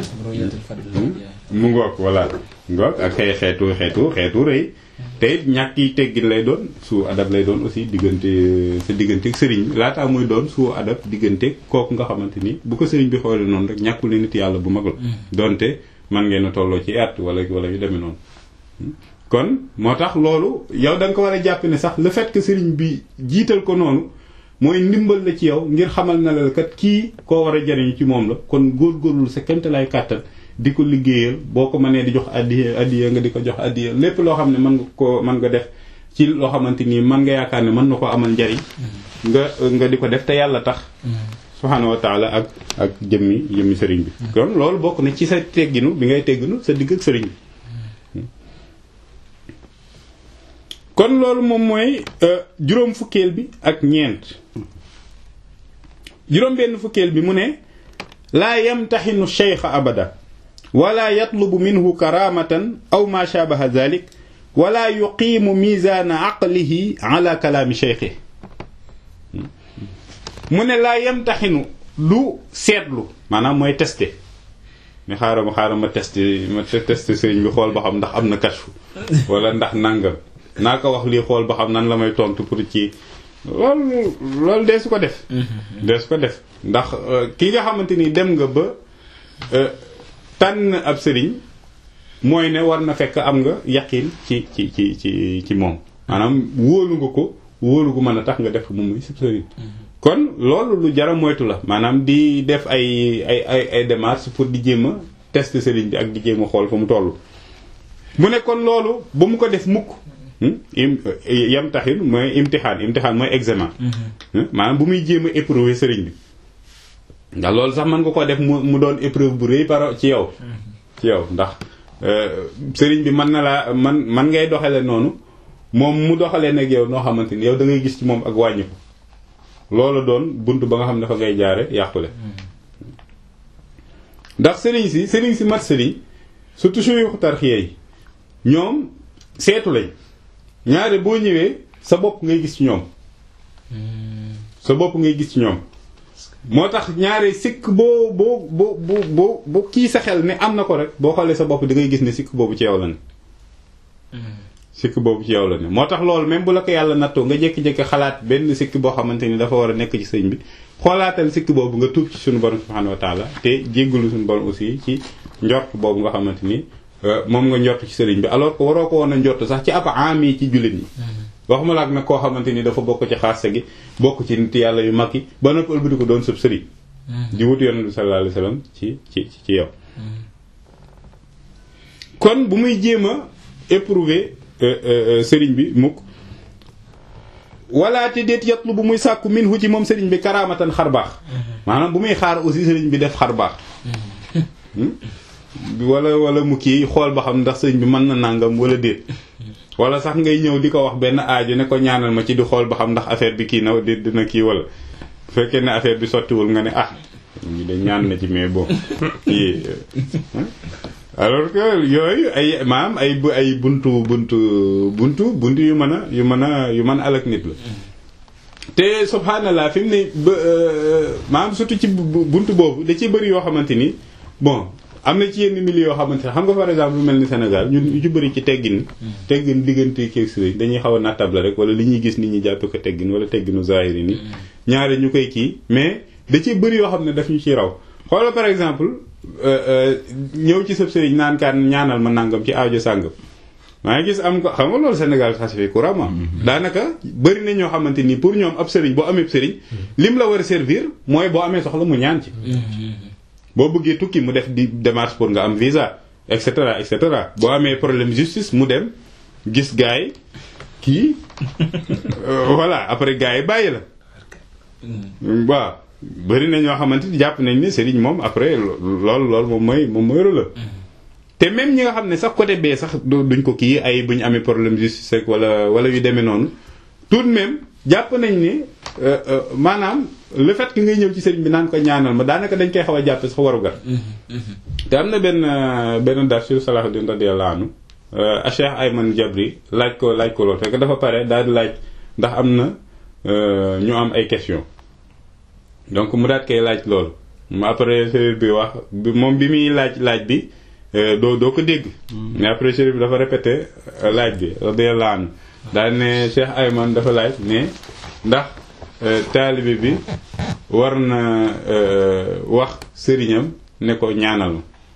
mu ngoog voilà ngoog ak xëy xeetu xeetu xeetu rëy te it ñàkk yi teggin lay doon su adab lay doon aussi diggante sa diggante ak sëriñ bi laataa muy doon su adab diggante kooku nga xamante ni bu ko sëriñ bi xoolee noonu rek ñàkkul ne nit yàlla bu mag la donte man ngeen a tolloo ci at wala wala yu demee noonu kon moo tax loolu yow da nga ko war a jàpp ne sax le fait que sëriñ bi jiital ko noonu mooy ndimbal la ci yow ngir xamal na la kat kii koo war a jariñu ci moom la kon góorgóorlu sa kemte lay kàttan di ko liggéeyal boo ko mënee di jox addiya addiya nga di ko jox addiya lépp loo xam ne mën nga ko mën nga def ci loo xamante ni mën nga yaakaar ne mën na ko amal njariñ nga nga di ko def te yàlla tax subhaanahu wa taala ak ak jëmmi jëmmi sëriñ bi kon loolu bokk na ci sa tegginu bi ngay tegginu sa digg ak sëriñ bi kon loolu moom mooy juróom fukkeel bi ak ñeent juróom benn fukkeel bi mu ne laa yamtaxinu cheikha abada wala yatlubu minhu karamatan aw ma shabaha dhalik wala yuqiimu mizaana aqlihi ala kalaami cheikhi mu ne laa yamtaxinu du seetlu maanaam mooy testé mais xaaral ma xaaral ma testé ma testé sëriñ bi xool ba xam ndax am na kashfu wala ndax nangam naa ko wax lii xool ba xam nan la may tontu pour ci loolu loolu dee su ko def dee su ko def ndax ki nga xamante ni dem nga ba tànn ab sëriñ mooy ne war na fekk am nga yaqin ci ci ci ci ci moom maanaam wóolu nga ko wóolu gu mën a tax nga def moom muy sib sëriñ kon loolu lu jara moytu la maanaam di def ay ay ay ay démarches pour di jéem a tester sëriñ bi ak di jéem a xool fa mu toll mu ne kon loolu ba mu ko def mukk yam taxin mooy imtixaan imtixaan mooy examen maanaam bu muy jéem a éprouver sëriñ bi ndax loolu sax mën nga ko def mu mu doon épreuve bu rëy par ci yow ci yow ndax sëriñ bi mën na laa man man ngay doxale noonu moom mu doxalee nag yow noo xamante ni yow da ngay gis ci moom ak wàññiku loolu doon bunt ba nga xam ne dafa ngay jaare yàqule ndax sëriñ si sëriñ si mat sëriñ surtout suyuxu tarxiya yi ñoom seetu lañ ñaare boo ñëwee sa bopp ngay gis ci ñoom sa bopp ngay gis ci ñoom moo tax ñaare sikk boo boo boo boo boo kii sa xel ne am na ko rek boo xoolee sa bopp da ngay gis ne sikk boobu ci yow la ne sikk boobu ci yow la ne moo tax loolu même bu la ko yàlla nattoo nga jékki-jékki xalaat benn sikk boo xamante ni dafa war a nekk ci sëñ bi xoolaatal sikk boobu nga tuub ci suñu borom subhanahu wa taala te jéggalu suñu borom aussi ci njort boobu nga xamante ni moom nga njort ci sëriñ bi alors que waroo ko woon a njort sax ci ab am yi ci jullit ñi waxuma la ak nag koo xamante ni dafa bokk ci xaase gi bokk ci nit yàlla yu mag yi ba noppi ëlbati ko doon sëb sëriñ di wut yonent bi sallallahu alayhi wasallam ci ci ci yow kon bu muy jéem a éprouver sëriñ bi mukk wala te déet yatlu bu muy sàkku min hu ci moom sëriñ bi karaamatan xar baax maanaam bu muy xaar aussi sëriñ bi def xar baax wala wala mu kii xool ba xam ndax sëriñ bi mën na nàngam wala déet wala sax ngay ñëw di ko wax benn aajo ne ko ñaanal ma ci di xool ba xam ndax affaire bi kii na di dina kii wala bu fekkee ne affaire bi sottiwul nga ne ah ñu de ñaan na ci mais bon kii alors que yooyu ay maam ay ay buntu buntu buntu buntu yu mën a yu mën a yu mën a alak nit la te subhanallah fi mu ne ba maam surtout ci buntu boobu da ci bëri yoo xamante ni bon am na ci yenn milieu yoo xamante ne xam nga par exemple lu mel ni Sénégal ñun ñu ci bëri ci teggin teggin diggante keeg sëriñ dañuy xaw a nattable rek wala li ñuy gis nit ñi jàppe ko teggin wala tegginu zahiri ni ñaare ñu koy kii mais da ci bëri yoo xam ne daf ñu ci raw xoolal par exemple ñëw ci sëb sëriñ naan kaan ñaanal ma nangam ci aajo sàngam maa ngi gis am ko xam nga loolu Sénégal xas fi couramment daanaka bëri na ñoo xamante ni pour ñoom ab sëriñ boo amee sëriñ lim la war a servir mooy boo amee soxla mu ñaan ci boo bëggee tukki mu def di démarche pour nga am visa et cetera et cetera boo amee problème justice mu dem gis gars yi kii voilà après gars yi bàyyi la waaw bëri na ñoo xamante ni jàpp nañ ne sëriñ moom après loolu loolu moom mooy moom mooy la te même ñi nga xam ne sax côté bee sax duñ ko kii ay bu ñu amee problème justice rek wala wala yu demee noonu tout de même jàpp nañ ne maanaam le fait que ngay ñëw ci sëriñ bi naan ko ñaanal ma daanaka dañ koy xaw a jàppe sax waru gar te am na benn benn dar sur Salahuddin radiyallahu anhu a Cheikh Ayman Jabri laaj ko laaj ko loolu fekk dafa pare daal di laaj ndax am na ñu am ay question donc mu daat koy laaj loolu ma après sëriñ bi wax moom bi muy laaj laaj bi doo doo ko dégg mais après sëriñ bi dafa répété laaj bi radiyallahu anhu daal ne Cheikh Ayman dafa laaj ne ndax taalibe bi war na wax sëriñam ne ko ñaanal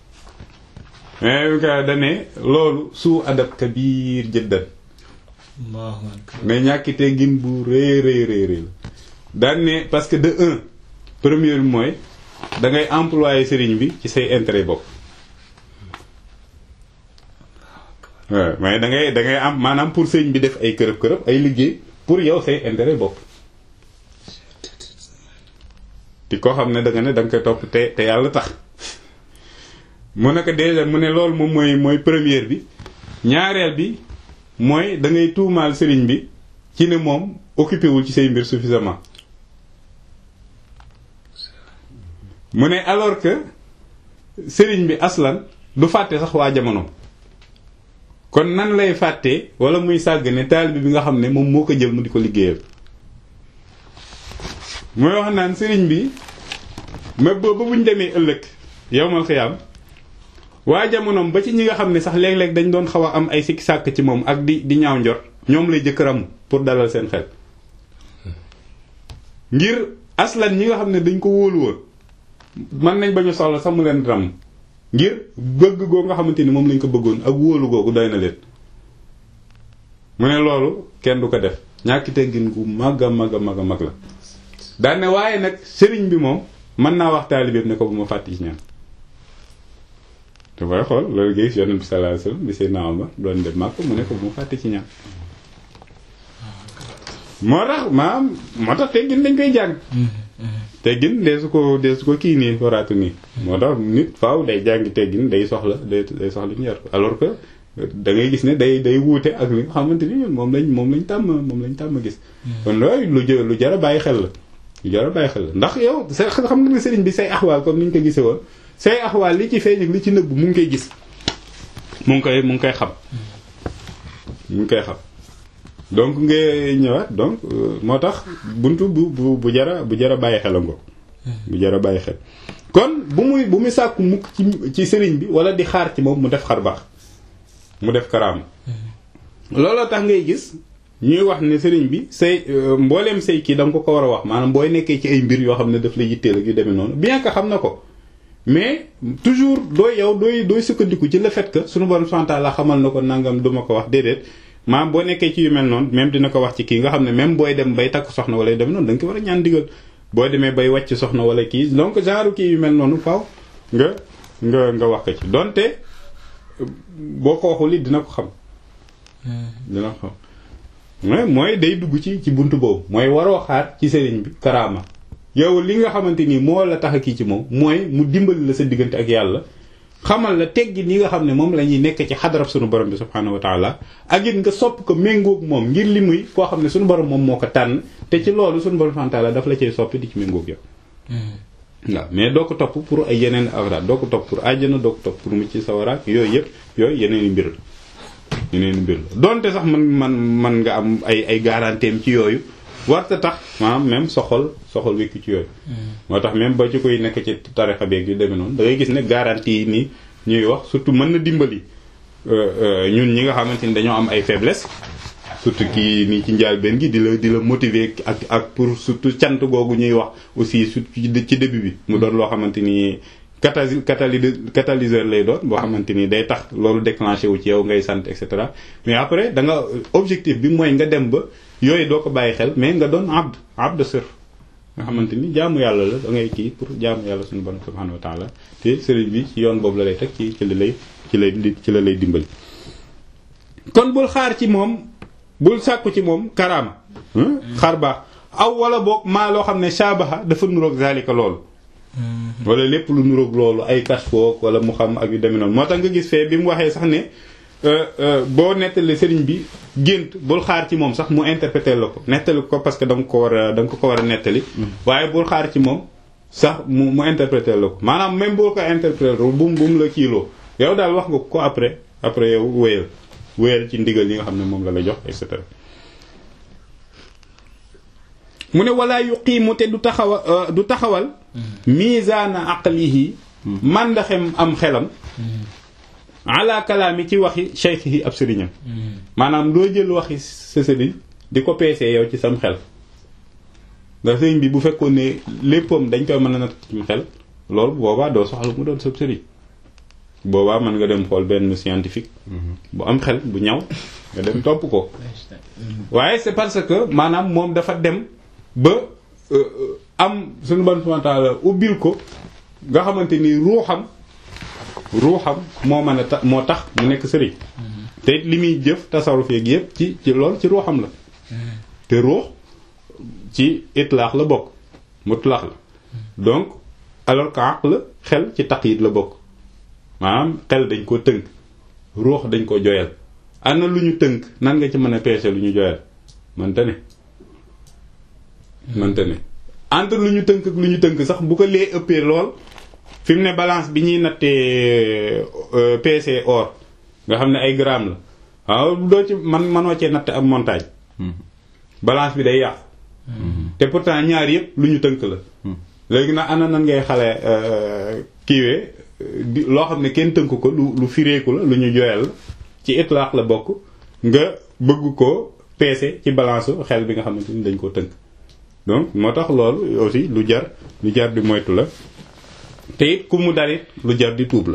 ma mais ka dane loolu suu adab kabiir jëddan mais ñàkki teggin bu rëy rëy rëy rëy la daan ne parce que de un premier bi mooy da ngay employé sëriñ bi ci say intérêt bopp waaw mais da ngay da ngay am maanaam pour sëriñ bi def ay kërëb kërëb ay liggéey pour yow say intérêt bopp di ko xam ne da nga ne da nga koy topp te te yàlla tax mu ne ko déjà mu ne loolu moom mooy mooy première bi ñaareel bi mooy da ngay tuumaal sëriñ bi ci ne moom occupé wul ci say mbir suffisamment mu ne alors que sëriñ bi aslan du fàtte sax waa jamono kon nan lay fàtte wala muy sàgg ne taalibe bi nga xam ne moom moo ko jël mu di ko liggéeyal mooy wax naan sëriñ bi ma ba ba buñ demee ëllëg yowmal xiyaam waa jamonoom ba ci ñi nga xam ne sax léeg-léeg dañ doon xaw a am ay sikki sàkk ci moom ak di di ñaaw njort ñoom lay jëkkëram pour dalal seen xel ngir aslan ñi nga xam ne dañ ko wóolu woon mën nañ bañu soxla sax mu leen ram ngir bëgg goo nga xamante ni moom lañ ko bëggoon ak wóolu googu doy na leen mu ne loolu kenn du ko def ñàkki teggin gu mag a mag a mag a mag la daan ne waaye nag sëriñ bi moom mën naa wax taalibeem ne ko bu ma fàtte ci ñaan te booy xool loolu gis yonent bi sallallahu alayhi wasallam bi Seydina Omar doon dem màkk mu ne ko bu ma fàtte ci ñaan moo tax maam moo tax teggin dañ koy jàng teggin dee su ko dee su ko kii nii waraatu nii moo tax nit faaw day jàngi teggin day soxla day day soxla ñu yar ko alors que da ngay gis ne day day wuute ak li nga xamante ni ñun moom lañ moom lañ tàmm moom lañ tàmm gis kon loolu lu jë lu jar a bàyyi xel la lu jar a bàyyi xel la ndax yow sa xam nga ne sëriñ bi say axwaal comme ni ñu ko gisee woon say axwaal li ci feeñ ak li ci nëbb mu ngi koy gis mu ngi koy mu ngi koy xam mu ngi koy xam donc nga ñëwaat donc moo tax buntu bu bu bu jara bu jara bàyyi xel a ngo bu jara bàyyi xel kon bu muy bu muy sàkku mukk ci ci sëriñ bi wala di xaar ci moom mu def xar baax mu def karaama looloo tax ngay gis ñuy wax ne sëriñ bi say mbooleem say kii da nga ko ko war a wax maanaam booy nekkee ci ay mbir yoo xam ne daf la yitteel ak yu demee noonu bien que xam na ko mais toujours dooy yow dooy dooy sukkandiku ci le fait que suñu borom subhanahu la xamal na ko nangam duma ko wax déedéet maanaam boo nekkee ci yu mel noonu même dina ko wax ci kii nga xam ne même booy dem bay takk soxna wala yu demee noonu da nga ko war a ñaan digal boo demee bay wàcc soxna wala kii donc genre kii yu mel noonu faaw nga nga nga wax ko ci donte boo ko waxul it dina ko xam dina ko xam mais mooy day dugg ci ci buntu boobu mooy waroo xaar ci sëriñ bi karaama yow li nga xamante ni moo la tax a kii ci moom mooy mu dimbali la sa diggante ak yàlla xamal la teggi ni nga xam ne moom la ñuy nekk ci xadarab sunu borom bi subhaanahu wa taala ak it nga sopp ko méngoog moom ngir li muy koo xam ne sunu borom moom moo ko tànn te ci loolu sunu borom subhaanahu wa taala daf la cay soppi di ci méngoog yow waaw mais doo ko topp pour ay yeneen awraat doo ko topp pour àjjana doo ko topp pour mu ci sawaraak yooyu yëpp yooyu yeneen i mbir la yeneen i mbir la donte sax man man man nga am ay ay garanteem ci yooyu warta tax maanaam même soxol soxol wékku ci yooyu moo tax même ba ci koy nekk ci tarixa beeg yu demee noonu da ngay gis ne garantie yi nii ñuy wax surtout mën na dimbali ñun ñi nga xamante ni dañoo am ay faiblesse surtout kii nii ci njaal benn gi di la di la motiver ak ak pour surtout cant googu ñuy wax aussi surtout ci début bi mu doon loo xamante ni cataly catalyseur lay doon boo xamante ni day tax loolu déclenché wu ci yow ngay sant et cetera mais après da nga objectif bi mooy nga dem ba yooyu doo ko bàyyi xel mais nga doon abd abd sër nga xamante ni jaamu yàlla la da ngay kii pour jaamu yàlla suñu borom subhanahu wa taala te sëriñ bi ci yoon boobu la lay teg ci ci la lay ci lay ci la lay dimbali kon bul xaar ci moom bul sàkku ci moom karaama xaar baax aw wala boog maa loo xam ne shaabaha dafa nuroog zalika loolu wala lépp lu nuroog loolu ay kashfoog wala mu xam ak yu demee noonu moo tax nga gis fee bi mu waxee sax ne boo nettali sëriñ bi gént bul xaar ci moom sax mu interpréter la ko nettali ko parce que da nga ko war a da nga ko ko war a nettali waaye bul xaar ci moom sax mu mu interpréter la ko maanaam même boo ko interpréter bu mu bu mu la kiiloo yow daal wax nga ko après après yow wéyal wéyal ci ndigal yi nga xam ne moom la la jox et cetera mu ne wala yuqiimu te du taxawa du taxawal mizaana aqlihi màndaxem am xelam ala kalaami ci waxi shaykhihi ab sëriñam maanaam doo jël waxi sa sëriñ di ko peesee yow ci sam xel ndax sëriñ bi bu fekkoon ne léppam dañ koy mën a natt ci xel loolu boobaa doo soxla mu doon sab sëriñ boobaa mën nga dem xool benn scientifique bu am xel bu ñaw nga dem topp ko waaye c'est parce que maanaam moom dafa dem ba am suñu bon subhanahu ubbil ko nga xamante ni ruuxam ruuxam moo mën a ta moo tax mu nekk sëriñ te li muy jëf tasawuf yeeg yëpp ci ci lool ci ruuxam la te ruux ci itlaax la bokk mutlaax la donc alors que aql xel ci taqyid la bokk maanaam xel dañ ko tënk ruux dañ ko joyal ana lu ñu tënk nan nga ci mën a peese lu ñu joyal mënta ne mënta ne entre lu ñu tënk ak lu ñu tënk sax bu ko lee ëppee lool fi mu ne balance bi ñuy nattee PC or nga xam ne ay gramme la waaw doo ci man manoo cee natt am montagne balance bi day yàqu te pourtant ñaar yëpp lu ñu tënk la léegi nag ana nan ngay xale kiiwee di loo xam ne kenn tënk ko lu lu fireeku la lu ñu joyal la ci itlaax la bokk nga bëgg ko peese ci balance xel bi nga xamante ni dañ koo tënk donc moo tax loolu aussi lu jar lu jar di moytu la te it ku mu dalit lu jar di tuub la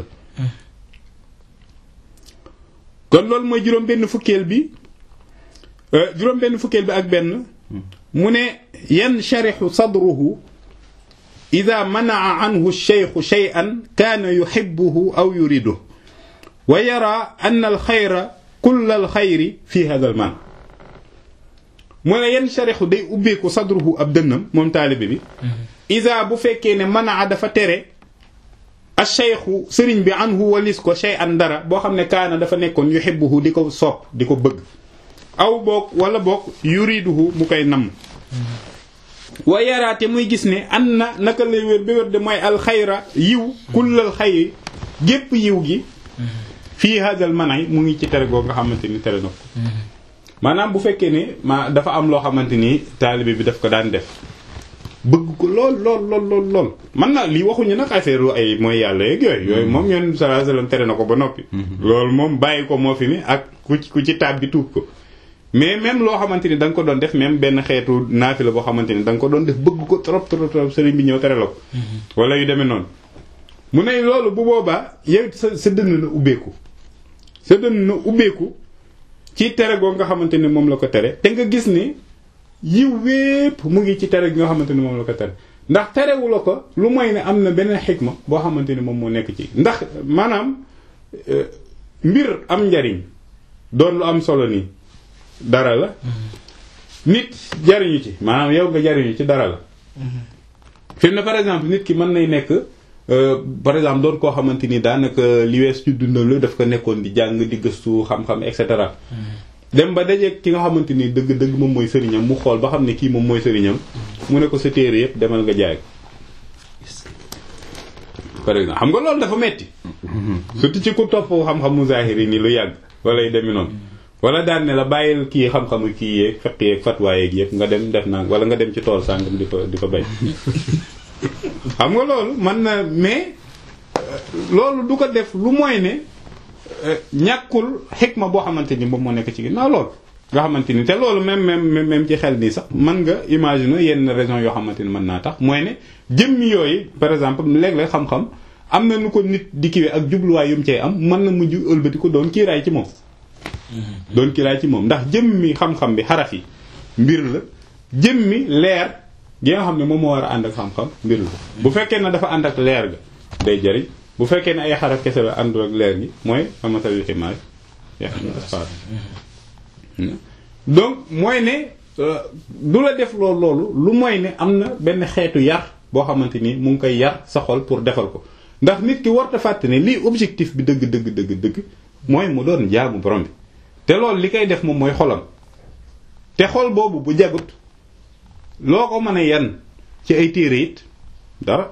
kon loolu mooy juróom benn fukkeel bi juróom benn fukkeel bi ak benn mu ne yansharihu sadruhu ida manaa anhu alcheikhu cheyan kaana yuxibuhu aw yuriduhu wa yara an alxayra kull alxayri fi hada alman mu ne yansharihu day ubbeeku sadruhu ab dënnam moom taalibe bi ida bu fekkee ne manaa dafa tere alcheikhu sëriñ bi anhu walis ko cheyan dara boo xam ne kaana dafa nekkoon yuxibuhu di ko sopp di ko bëgg aw boog wala boog yuriduhu mu koy namm wa yaraate muy gis ne an na naka lay wér ba wér de mooy alxayra yiw kullal xayri gépp yiw gi fii hadal manay mu ngi ci tere goo nga xamante ni tere na ko maanaam bu fekkee ne ma dafa am loo xamante ni taalibe bi daf ko daan def bëgg ko lool lool lool lool lool man na lii waxuñu nag affaire ay mooy yàlla yeeg yooyu yooyu moom yoon sallallahu alayhi wasallam tere na ko ba noppi loolu moom bàyyi ko moo fi ni ak ku ci ku ci taab bi tuub ko mais même loo xamante ni da nga ko doon def même benn xeetu naafila boo xamante ni da nga ko doon def bëgg ko trop trop trop sëriñ bi ñëw tere la ko wala yu demee noonu mu ne loolu bu boobaa yow sa sa dënn na ubbeeku sa dënn na ubbeeku ci tere goo nga xamante ni moom la ko tere te nga gis ni yiw wépp mu ngi ci tere gi nga xamante ni moom la ko tere ndax terewu la ko lu mooy ne am na beneen xikma boo xamante ni moom moo nekk ci ndax maanaam mbir am njariñ doon lu am solo nii dara la nit jariñu ci maanaam yow nga jariñu ci dara la fi mu ne par exemple nit ki mën nay nekk par exemple doon koo xamante ni daanaka li wees ci dundam la daf ko nekkoon di jàng di gëstu xam-xam et cetera dem ba dajeeg ki nga xamante ni dëgg dëgg moom mooy sëriñam mu xool ba xam ne kii moom mooy sëriñam mu ne ko sa téere yëpp demal nga jaay ko par exemple xam nga loolu dafa metti surtout ci ku topp xam-xamu zahiri ni lu yàgg wala yu demi noonu wala daan ne la bàyyil kii xam-xamu kii yeeg fekk yeeg fatwa yeeg yëpp nga dem def naa wala nga dem ci tool sàngam di fa di fa bay xam nga loolu man na mais loolu du ko def lu mooy ne ñàkkul xikma boo xamante ni moom moo nekk ci ginnaaw loolu nga xamante ni te loolu même même même ci xel nii sax mën nga imaginer yenn raison yoo xamante ni mën naa tax mooy ne jëmmi yooyu par exemple léeg-léeg xam-xam am na nu ko nit di kiwee ak jubluwaay yu mu cee am mën na mujj ëlbati ko doon kiiraay ci moom doon kiiraay ci moom ndax jëmmi xam-xam bi xaraf yi mbir la jëmmi leer gi nga xam ne moom moo war a ànd ak xam-xam mbir la bu fekkee ne dafa ànd ak leer ga day jariñ bu fekkee ne ay xaraf kese la àndul ak leer gi mooy amatal ximaar asfar donc mooy ne du la def loolu loolu lu mooy ne am na benn xeetu yar boo xamante ni mu ngi koy yar sa xol pour defal ko ndax nit ki warta fàtte ne lii objectif bi dëgg dëgg dëgg dëgg mooy mu doon jaamu borom bi te loolu li koy def moom mooy xolam te xol boobu bu jagut loo ko mën a yan ci ay téere it dara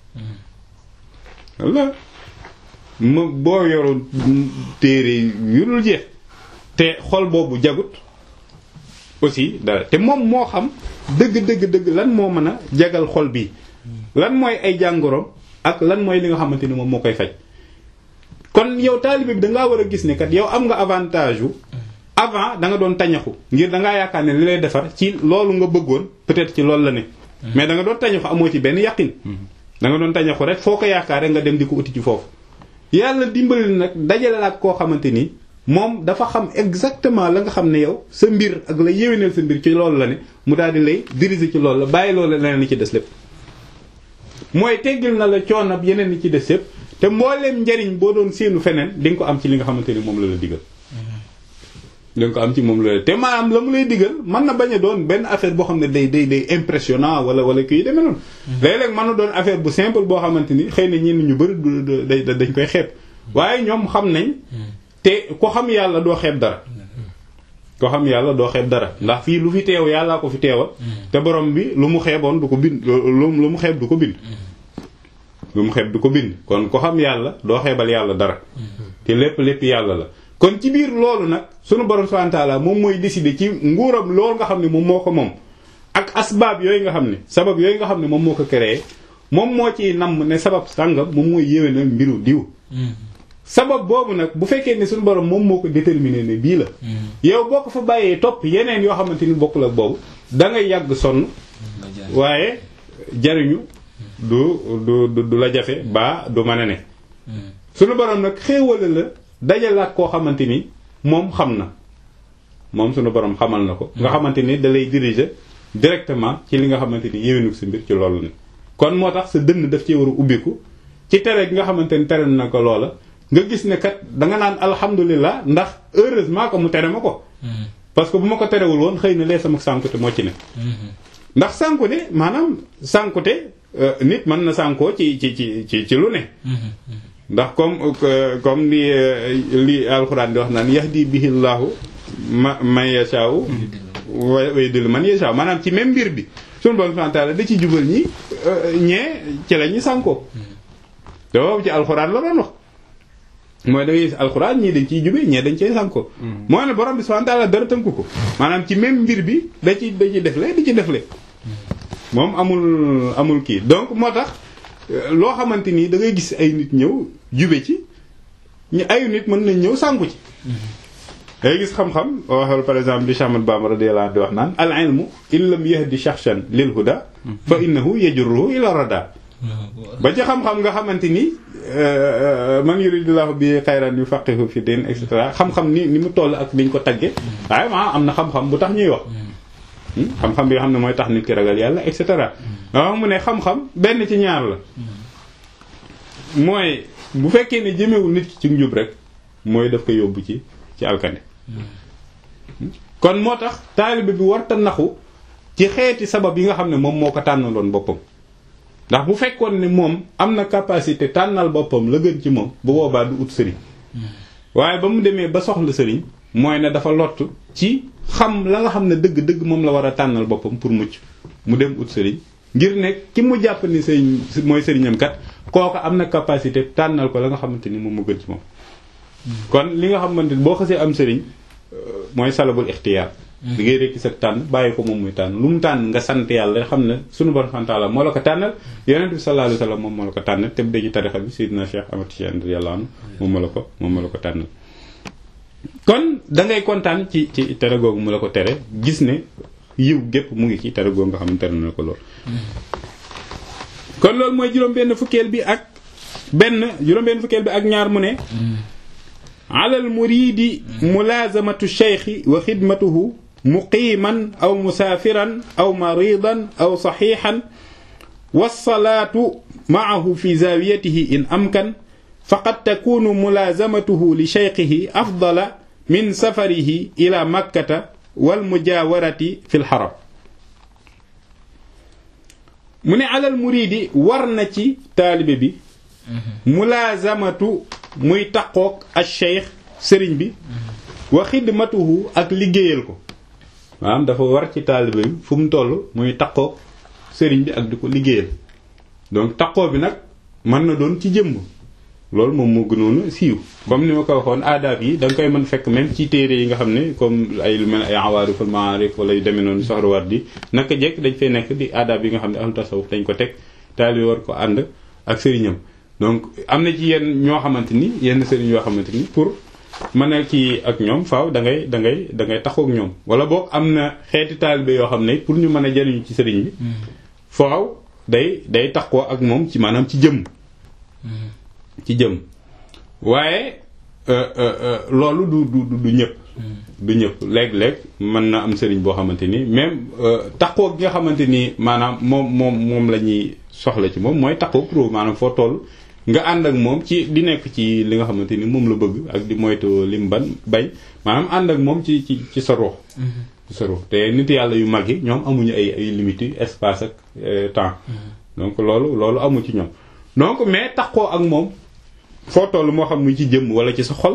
walla ma boo yoroon téere yu dul jeex te xol boobu jagut aussi dara te moom moo xam dëgg dëgg dëgg lan moo mën a jagal xol bi lan mooy ay jàngoroom ak lan mooy li nga xamante ni moom moo koy faj kon yow taalibe bi dangaa war a gis ne kat yow am nga avantage wu avant da nga doon tañaxu ngir dangaa yaakaar ne li lay defar ci loolu nga bëggoon peut-être ci loolu la ne mais da nga doon tañaxu amoo ci benn yaqin da nga doon tañaxu rek foo ko yaakaare nga dem di ko uti ci foofu yàlla dimbali nag dajale la ak koo xamante ni moom dafa xam exactement la nga xam ne yow sa mbir ak la yéwénal sa mbir ci loolu la ne mu daal di lay diriger ci loolu la bàyyi loolu leneen li ci des lépp mooy teggil na la coonab yeneen li ci des lépp te mbooleem njariñ boo doon séenu feneen di nga ko am ci li nga xamante ni moom la la digal di nga ko am ci moom la la te maanaam la mu lay digal mën na bañ a doon benn affaire boo xam ne day day day impressionnant wala wala kii demee noonu léeg-léeg mën na doon affaire bu simple boo xamante ni xëy na ñenn ñu bëri dañ koy xeeb waaye ñoom xam nañ te ko xam yàlla doo xeeb dara ko xam yàlla doo xeeb dara ndax fii lu fi teew yàllaa ko fi teewal te borom bi lu mu xeeboon du ko bind lu mu xeeb du ko bind lu mu xeeb du ko bind kon ko xam yàlla doo xeebal yàlla dara te lépp lépp yàlla la kon ci biir loolu nag sunu borom subhanahu wa ta'ala moom mooy décider ci nguuram loolu nga xam ne moom moo ko moom ak asbaab yooyu nga xam ne sabab yooyu nga xam ne moom moo ko créé moom moo ciy namm ne sabab sàngam moom mooy yéwénal mbiru diw sabab boobu nag bu fekkee ne suñu borom moom moo ko déterminé ne bii la yow boo ko fa bàyyee topp yeneen yoo xamante ni bokkul ak boobu da ngay yàgg sonn waaye jariñu du du du la jafe ba du mën a ne sunu borom nag xéewale la dajalaat koo xamante ni moom xam na moom sunu borom xamal na ko nga xamante ni da lay diriger directement ci li nga xamante ni yéwénug sa mbir ci loolu ne kon moo tax sa dënn daf ci war a ubbiku ci tere gi nga xamante ni tere na ko loola nga gis ne kat danga naan alhamdulilah ndax heureusement que mu tere ma ko parce que bu ma ko terewul woon xëy na lee sama sànkute moo ci ne ndax sànkute maanaam sànkute nit mën na sànkoo ci ci ci ci ci lu ne ndax comme comme li li alxuraan di wax naan yahdi bihillahu ma man yashaaw wa yudillu man yashaaw maanaam ci même mbir bi sunu borom subhanahu wa ta'ala da ci jubal ñi ñee ci la ñuy sànkoo te boobu ci alxuraan la doon wax mooy da ngay gis alxuraan ñii dañ ciy jube ñee dañ cay sànkoo mooy ne borom bi subhanahu wa ta'ala dara tënku ko maanaam ci même mbir bi da ci da ci defle di ci defle moom amul amul kii donc moo tax loo xamante ni da ngay gis ay nit ñëw jube ci ñu ayu nit mën nañ ñëw sànku ci dangay gis xam-xam waxal par exemple li Cheikh Ahmad Bamba radiyallahu anhu di wax naan al ilmu in lam yahdi shakhsan lil huda fa innahu yajruhu ila rada ba ci xam-xam nga xamante ni man yuridillahu bi xayran yufaqihu fi din et cetera xam-xam ni ni mu toll ak liñ ko tagge waaye maa am na xam-xam bu tax ñuy wax xam-xam bi nga xam ne mooy tax nit ki ragal yàlla et cetera waaw mu ne xam-xam benn ci ñaar la mooy bu fekkee ne jëmewul nit ki ci njub rek mooy daf ko yóbbu ci ci alkande kon moo tax taalibe bi warta naxu ci xeeti sabab yi nga xam ne moom moo ko tànnaloon boppam ndax bu fekkoon ne moom am na capacité tànnal boppam la gën ci moom bu boobaa du ut sëriñ waaye ba mu demee ba soxla sëriñ mooy ne dafa lott ci xam la nga xam ne dëgg-dëgg moom la war a tànnal boppam pour mucc mu dem ut sëriñ ngir ne ki mu jàpp ni sëriñ mooy sëriñam kat kooku am na capacité tànnal ko la nga xamante ni moom mu gën ci moom kon li nga xamante ni boo xasee am sëriñ mooy salabul ixtiyaar di ngay rekki sa tànn bàyyi ko moom muy tànn lu mu tànn nga sant yàlla xam ne sunu borom subhanahu wa ta'ala moo la ko tànnal yonent bi sallallahu alayhi wasallam moom moo la ko tànnal te bu dee ci tarixa bi sayyidina Cheikh Ahmad Tidiane radiyallahu anhu moom moo la ko moom moo la ko tànnal kon da ngay kontaan ci ci tere googu mu la ko tere gis ne yiw gépp mu ngi ci tere googu nga xam ne tere na ko lool kon loolu mooy juróom-benn fukkeel bi ak benn juróom-benn fukkeel bi ak ñaar mu ne alal muridi mulaazamatu cheikhi wa xidmatuhu muqiiman aw musaafiran aw maridan aw saxiixan wasalaatu maahu fi zaawiyatihi in amkan faqad takunu mulaazamatuhu li cheikhihi afdala min safarihi ila makkata wal mujaawarati fi lxaram mu ne alal muridi war na ci taalibe bi mulaazamatu muy taqoog ak cheikh sëriñ bi wa xidmatuhu ak liggéeyal ko maanaam dafa war ci taalibe bi fu mu toll muy taqoog sëriñ bi ak di ko liggéeyal donc taqoo bi nag mën na doon ci jëmm loolu moom moo gënoon a siiw comme ni ma ko waxoon aadaab yi da nga koy mën fekk même ci téere yi nga xam ne comme ay lu mel ay awaariful maarif wala yu demee noonu soxrawaat di naka jekk dañ fay nekk di aadaab yi nga xam ne ahlu tasawuf dañ ko teg taalibe war ko ànd ak sëriñam donc am na ci yenn ñoo xamante ni yenn sëriñ yoo xamante ni pour mën a kii ak ñoom faaw da ngay da ngay da ngay taxaw ak ñoom wala boog am na xeeti taalibe yoo xam ne pour ñu mën a jariñu ci sëriñ bi faaw day day taxoo ak moom ci maanaam ci jëm ci jëm waaye loolu du du du ñëpp du ñëpp léeg-léeg mën na am sëriñ boo xamante ni même taxoo gi nga xamante ni maanaam moom moom moom la ñuy soxla ci moom mooy taxoo pro maanaam foo toll nga ànd ak moom ci di nekk ci li nga xamante ni moom la bëgg ak di moytu lim ban bay maanaam ànd ak moom ci ci ci sa ruux ci sa ruux te nit yàlla yu mag yi ñoom amuñu ay ay limites espace ak temps donc loolu loolu amu ci ñoom donc mais taxoo ak moom foo toll moo xam muy ci jëmm wala ci sa xol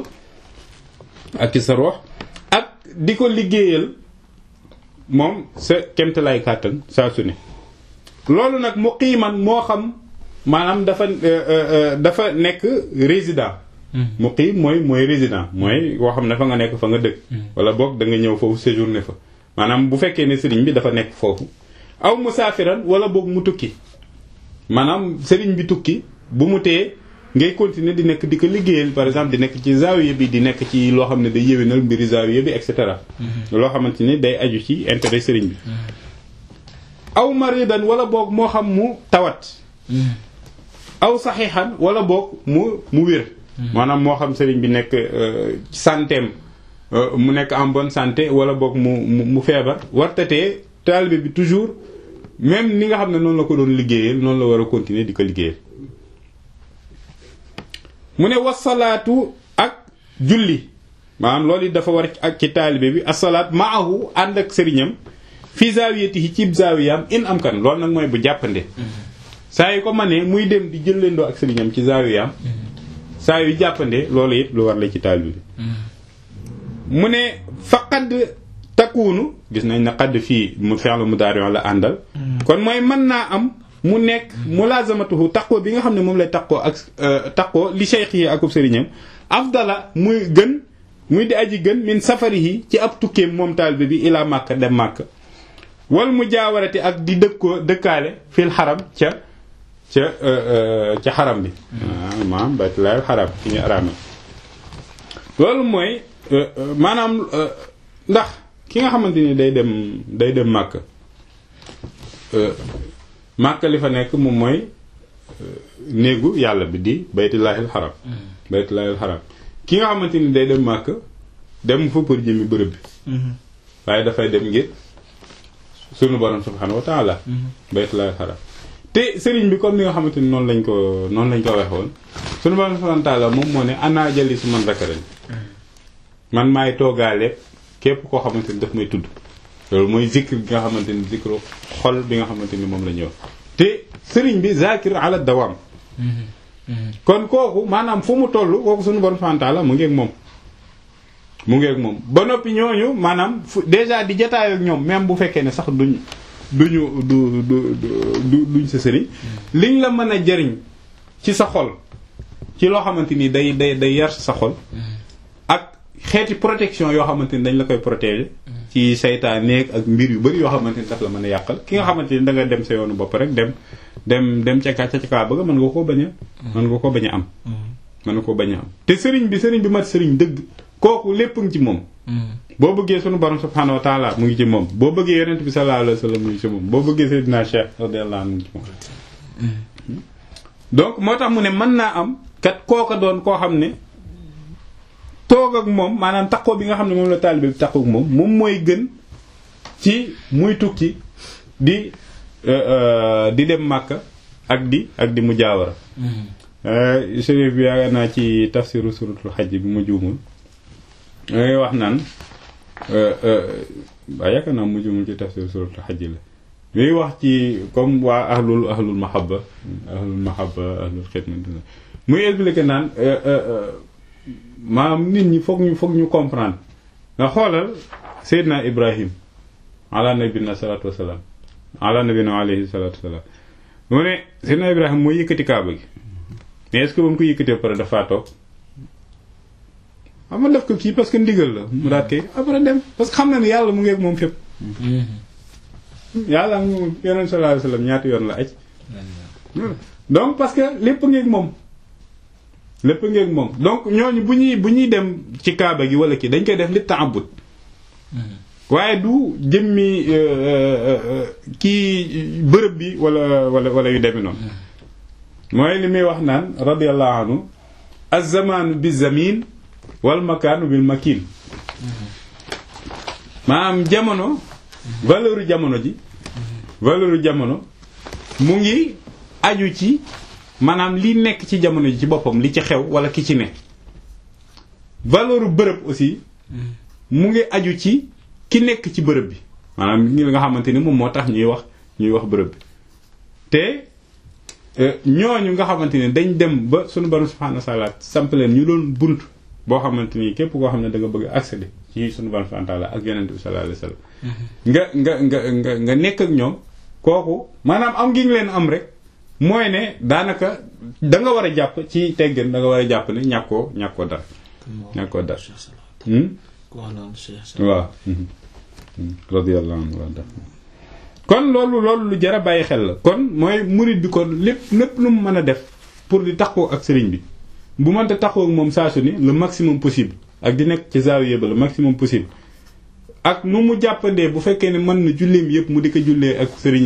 ak ci sa ruux ak di ko liggéeyal moom sa kemt lay kàttan saa su ne loolu nag mu qiiman moo xam maanaam dafa dafa nekk résident muqiim mooy mooy résident mooy woo xam ne fa nga nekk fa nga dëkk wala boog da nga ñëw foofu séjourné fa maanaam bu fekkee ne sëriñ bi dafa nekk foofu aw musaafiran wala boog mu tukki maanaam sëriñ bi tukki bu mu tee ngay continuer di nekk di ko liggéeyal par exemple di nekk ci zaawiya bi di nekk ci loo xam ne day yéwénal mbiri zaawiya bi et cetera loo xamante ni day aju ci intérêt sëriñ bi aw maridan wala boog moo xam mu tawat aw saxiixan wala boog mu mu wér maanaam moo xam sëriñ bi nekk santeem mu nekk en bonne santé wala boog mu mu feebar wartatee taalibe bi toujours même ni nga xam ne noonu la ko doon liggéeyal noonu la war a continuer di ko liggéeyal mu ne wasalaatu ak julli maanaam loolu it dafa war ak ci taalibe bi asalaat maahu ànd ak sëriñam fi zaawiyatihi ci zaawiyam in am kan loolu nag mooy bu jàppande saa yu ko manee muy dem di jëlleendoo ak sëriñam ci zaawiyam saa yu jàppande loolu it lu war la ci taalibe bi mu ne faqad takkuunu gis nañ na xadd fii mu fi'lu mudaari' la àndal kon mooy mën naa am mu nekk mulazamatuhu taqoo bi nga xam ne moom lay taqoo ak taqoo li cheikh yi akub sëriñam afdala muy gën muy di aji gën min safarihi ci ab tukkeem moom taalibe bi ilaa màkka dem màkka wal mu jaawarati ak di dëkkoo dëkkaale fil xaram ca ca ca xaram bi maanaam baytullaahil xaram fi ñu araame loolu mooy maanaam ndax ki nga xamante ni day dem day dem màkk màkk li fa nekk moom mooy néegu yàlla bi di baytullaahil xaram baytullaahil xaram ki nga xamante ni day dem màkk dem fa pour jëmi bërëb bi waaye dafay dem ngir sunu borom subhaanahu wa taala baytullaahil xaram te sëriñ bi comme ni nga xamante ni noonu lañ ko noonu lañ ko waxoon sunu borom subhaanahu wa taala moom moo ne ana jali su man rakaran man maay toogaale képp koo xamante ni daf may tudd loolu mooy zikr bi nga xamante ni zikru xol bi nga xamante ni moom la ñëw te sëriñ bi zakir ala dawam kon kooku maanaam fu mu toll kooku suñu borom subhanahu wa ta'ala mu ngi ak moom mu ngi ak moom ba noppi ñooñu maanaam fu déjà di jataay ak ñoom même bu fekkee ne sax duñ duñu du du du duñ sa sëriñ liñ la mën a jariñ ci sa xol ci loo xamante ni day day day yar sa xol ak xeeti protection yoo xamante ni dañ la koy protéger ci saytaaneeg ak mbir yu bari yoo xamante ni daf la mën a yàqal ki nga xamante ni da nga dem sa yoonu bopp rek dem dem dem ca ca ca kaa bëgg mën nga koo bañ a mën nga koo bañ a am mën nga koo bañ a am te sëriñ bi sëriñ bi mat sëriñ dëgg kooku lépp ngi ci moom boo bëggee sunu borom subhanahu wa taala mu ngi ci moom boo bëggee yonent bi sallallahu alayhi wa sallam mu ngi ci moom boo bëggee Seydina Cheikh radiyallahu anhu mu ngi ci moom donc moo tax mu ne mën naa am kat kooka doon koo xam ne toog ak moom maanaam takkoo bi nga xam ne moom la taalibe bi takkoo ak moom moom mooy gën ci muy tukki di di dem Makka ak di ak di mu jaawara chérif bi yaakaar naa ci tafsiru suratul xaj bi mu juumul ngay wax naan waaye yaakaar naa mu juumul ci tafsiru suratul xaj la muy wax ci comme waa ahlul ahlul mahabba ahlul mahabba ahlul xidma muy expliqué naan maanaam nit ñi foog ñu foog ñu comprendre nga xoolal Seydina Ibrahim ala nabina salatu wasalaam ala nabina alayhi salatu wasalaam mu ne Seydina Ibrahim mooy yëkkati kaaba gi mais est-ce que ba mu ko yëkkatee pare dafa toog xam nga def ko kii parce que ndigal la mu daat koy après dem parce que xam na ne yàlla mu ngi ak moom fépp yàlla mu yonent sallallahu alayhi wasallam ñaata yoon la aj donc parce que lépp ngi ak moom lépp ngi ak moom donc ñooñu bu ñuy bu ñuy dem ci kaaba gi wala kii dañ koy def li ta'abbud waaye du jëmmi kii bërëb bi wala wala wala yu demee noonu mooy li muy wax naan radiyallahu anhu az-zamanu bi zamin wal makaanu bil makin maanaam jamono valeur jamono ji valeur jamono mu ngi aju ci maanaam li nekk ci jamono ji ci boppam li ci xew wala ki ci ne valeur bërëb aussi mu ngi aju ci ki nekk ci bërëb bi maanaam ñi nga xamante ni moom moo tax ñuy wax ñuy wax bërëb bi te ñooñu nga xamante ni dañ dem ba sunu borom subhanahu wa ta'ala samp leen ñu doon bunt boo xamante ni képp koo xam ne da nga bëgg accéder ci sunu borom subhanahu wa ta'ala ak yonent bi sallallahu alayhi wasallam nga nga nga nga nga nekk ak ñoom kooku maanaam am ngi leen am rek mooy ne daanaka da nga war a jàpp ci teggin da nga war a jàpp ne ñàkkoo ñàkkoo dara ñàkkoo dara waaw radiyallahu anhu wa kon loolu loolu lu jar a bàyyi xel la kon mooy murid bi kon lépp lépp lu mu mën a def pour di taxoo ak sëriñ bi bu mënta taxoo ak moom saa su ni le maximum possible ak di nekk ci zaawiya ba le maximum possible ak nu mu jàppandee bu fekkee ne mën na julleem yëpp mu di ko jullee ak sëriñam ci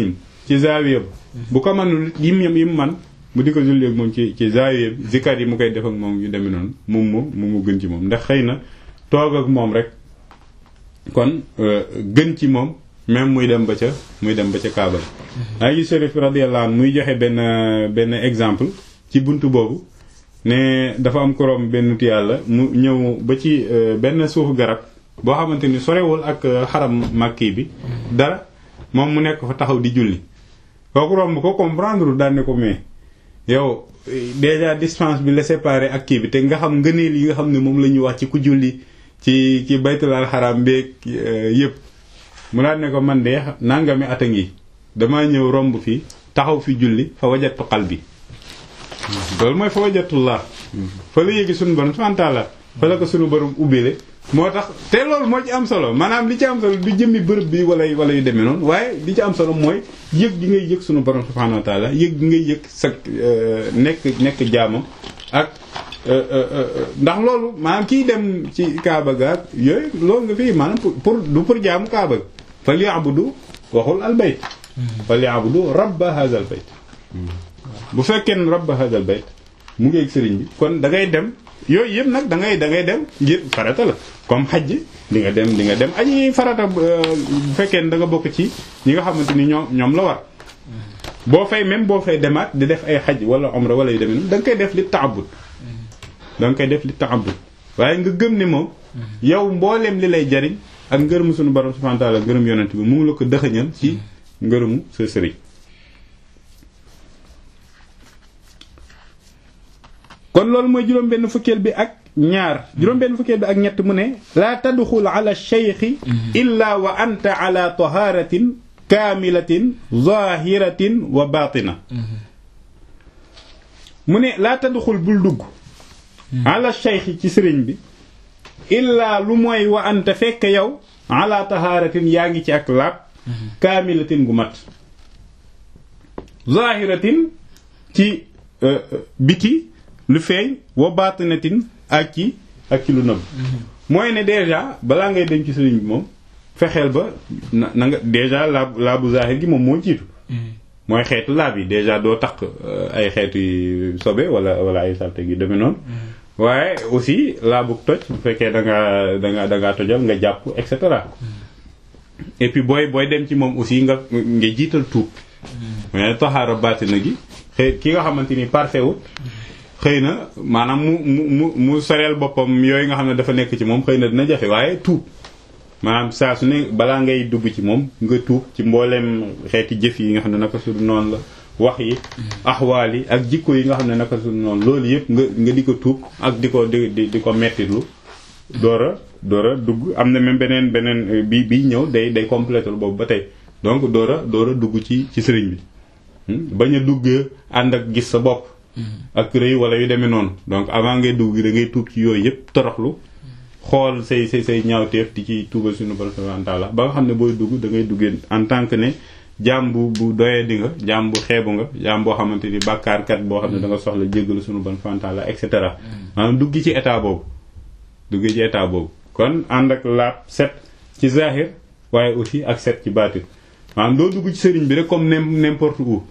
ci zaawiya ba bu ko manul yim yim yim man mu di ko julli ak moom ci ci zaawiya bi zikar yi mu koy def ak moom yu demee noonu moom moom mu mu gën ci moom ndax xëy na toog ak moom rek kon gën ci moom même muy dem ba ca muy dem ba ca Kaaba maa ngi Chérif radiyallahu anhu muy joxe benn benn exemple ci buntu boobu ne dafa am korom benn nit yàlla mu ñëw ba ci benn suufu garab boo xamante ni sorewul ak xaram makki bi dara moom mu nekk fa taxaw di julli kooku romb ko comprendre daan ne ko mais yow déjà distance bi la séparé ak kii bi te nga xam ngëneel yi nga xam ne moom la ñuy wax ci ku julli ci ci baytul al xaram beeg yëpp mu daan ne ko man de nangami at a ngi damaa ñëw romb fii taxaw fi julli fa wajatu qalbi loolu mooy fa wajatullah fa la yéegi suñu borom subhanahu wa ta'ala fa la ko suñu borom ubbile moo tax te loolu moo ci am solo maanaam li ci am solo du jëmmi bërëb bi wala wala yu demee noonu waaye li ci am solo mooy yëg gi ngay yëg suñu borom subhanahu wa ta'ala yëg gi ngay yëg sa nekk nekk jaamam ak ndax loolu maanaam kiy dem ci Kaaba gaag yooyu loolu nga fii maanaam pour du pour jaamu Kaaba ga fal ya'budu waxul al bayt fal ya'budu rabba hadha al bayt bu fekkee ne rabba hadha al bayt mu ngi ak sëriñ bi kon da ngay dem yooyu yëpp nag da ngay da ngay dem ngir farata la comme xaj di nga dem di nga dem aji farata bu fekkee ne da nga bokk ci ñi nga xamante ni ñoom ñoom la war boo fay même boo fay demaat di def ay xaj wala omra wala yu demee noonu da nga koy def li ta'abbud da nga koy def li ta'abbud waaye nga gëm ne moom yow mbooleem li lay jariñ ak ngërëmu sunu borom subhanahu wa ta'ala ngërëm yonent bi mu ngi la ko dëxëñal ci ngërëmu sa sëriñ kon loolu mooy juróom benn fukkeel bi ak ñaar juróom benn fukkeel bi ak ñett mu ne laa tadxul ala cheikhi illa wa anta ala taharatin kaamilatin zahiratin wa batina mu ne laa tadxul bul dugg ala cheikhi ci sëriñ bi illa lu mooy wa anta fekk yow ala taharatin yaa ngi ci ak laab kaamilatin gu mat zahiratin ci biti lu feeñ wa baatinatin ak ci ak ci lu nëbb mooy ne déjà balaa ngay dem ci sëriñ bi moom fexeel ba na na nga déjà laab laabu zahir gi moom moo jiitu mooy xeetu laab yi déjà doo takk ay xeetu sobe wala wala ay salte gi demee noonu waaye aussi laabu toj bu fekkee da ngaa da ngaa da ngaa tojal nga jàpp et cetera et puis booy booy dem ci moom aussi nga nga jiital tuub mais taxaara baatina gi xëy ki nga xamante ni parfait wut xëy na maanaam mu mu mu mu soreel boppam yooyu nga xam ne dafa nekk ci moom xëy na dina jafe waaye tuub maanaam saa su ne balaa ngay dugg ci moom nga tuub ci mbooleem xeeti jëf yi nga xam ne naka su noonu la wax yi axwaal yi ak jikko yi nga xam ne naka su noonu loolu yëpp nga nga di ko tuub ak di ko di di di ko mettitlu door a door a dugg am na même beneen beneen bi bi ñëw day day complété boobu ba tey donc door a door a dugg ci ci sëriñ bi bañ a dugg ànd ak gis sa bopp ak rëy wala yu demee noonu donc avant ngay dugg da ngay tuub ci yooyu yëpp toroxlu xool say say say ñaawteef di ci tuubal suñu borom subhanahu wa ta'ala ba nga xam ne booy dugg da ngay duggee en tant que ne jaam bu bu doyee di nga jaam bu xeebu nga jaam boo xamante ni bàkkaarkat boo xam ne da nga soxla jéggalu suñu borom subhanahu wa ta'ala et cetera maanaam dugg ci état boobu dugg ci état boobu kon ànd ak laab set ci zahir waaye aussi ak set ci baatin maanaam doo dugg ci sëriñ bi rek comme n'importe où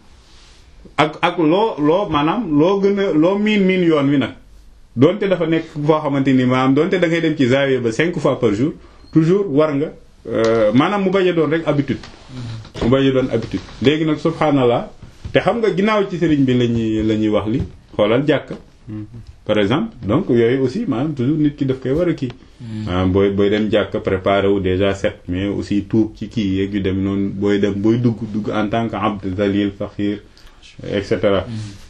ak ak loo loo maanaam loo gën a loo miin miin yoon wi nag donte dafa nekk foo xamante ni maanaam donte da ngay dem ci zawiya ba cinq fois par jour toujours war nga maanaam mu bañ a doon rek habitude mu bañ a doon habitude léegi nag subhanallah te xam nga ginnaaw ci sëriñ bi lañuy la ñuy wax li xoolal jàkk par exemple donc yooyu aussi maanaam toujours nit ki daf koy war a kii maanaam booy booy dem jàkk préparé wu déjà set mais aussi tuub ci kii yeeg yu dem noonu booy dem booy dugg dugg en tant que abd zalil faxir et cetera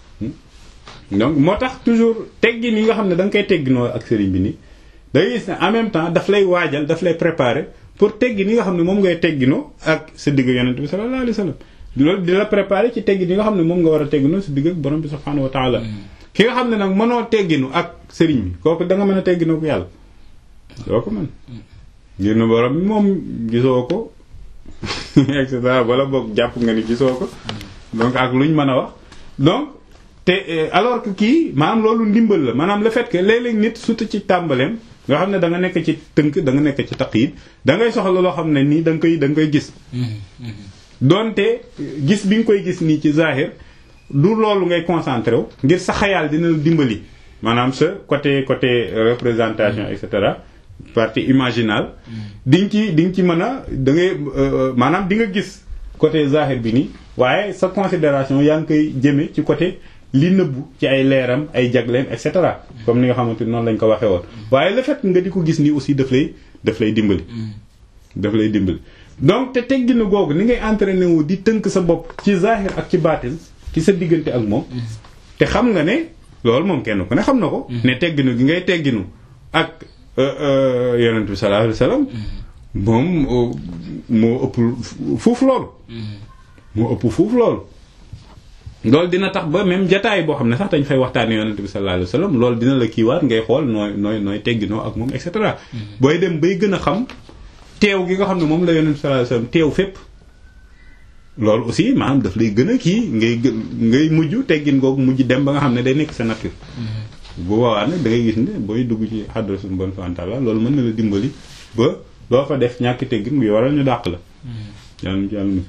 donc moo tax toujours teggin yi nga xam ne da nga koy tegginoo ak sëriñ bi nii da ngay gis ne en même temps daf lay waajal daf lay préparer pour teggin yi nga xam ne moom ngay tegginoo ak sa digg yonent bi sallallahu alayhi wa sallam loolu di la préparer ci teggin yi nga xam ne moom nga war a tegginoo sa digg ak borom bi subhanahu wa taala ki nga xam ne nag mënoo tegginu ak sëriñ bi kooku da nga mën a tegginoo ko yàlla doo ko mën ngir ne borom bi moom gisoo ko et cetera wala boog jàpp nga ni gisoo ko donc ak luñ mën a wax donc te alors que kii maanaam loolu ndimbal la maanaam le fait que léeg-léeg nit surtout ci tàmbaleem nga xam ne da nga nekk ci tënk da nga nekk ci taqyid da ngay soxla loo xam ne nii da nga koy da nga koy gis donte gis bi nga koy gis nii ci zahir du loolu ngay concentré wu ngir sa xayaal dina la dimbali maanaam sa côté côté représentation et cetera partie imaginale di nga ci di nga ci mën a da ngay maanaam di nga gis côté zahir bi nii waaye sa considération yaa ngi koy jëme ci côté li nëbbu ci ay leeram ay jagleem et cetera comme ni nga xamante ni noonu lañ ko waxee woon waaye le fait nga di ko gis nii aussi daf lay daf lay dimbali daf lay dimbali donc te tegginu googu ni ngay entraîné wu di tënk sa bopp ci zahir ak ci baatin ci sa diggante ak moom te xam nga ne loolu moom kenn ku ne xam na ko ne tegginu gi ngay tegginu ak yonent bi sallallahu alayhi wasallam moom moo ëpp fuuf loolu moo ëpp fuuf loolu loolu dina tax ba même jataay boo xam ne sax dañ fay waxtaane yonent bi sallallahu alayhi wasallam loolu dina la kiiwaat ngay xool nooy nooy nooy tegginoo ak moom et cetera booy dem bay gën a xam teew gi nga xam ne moom la yonent bi sallallahu alayhi wasallam teew fépp loolu aussi maanaam daf lay gën a kii ngay gën ngay mujj teggin googu mujj dem ba nga xam ne day nekk sa nature bu boobaa nag da ngay gis ne booy dugg ci xaddara suñu bon fantaala loolu mën na la dimbali ba loo fa def ñàkk teggin bi waral ñu dàq la yàlla yàlla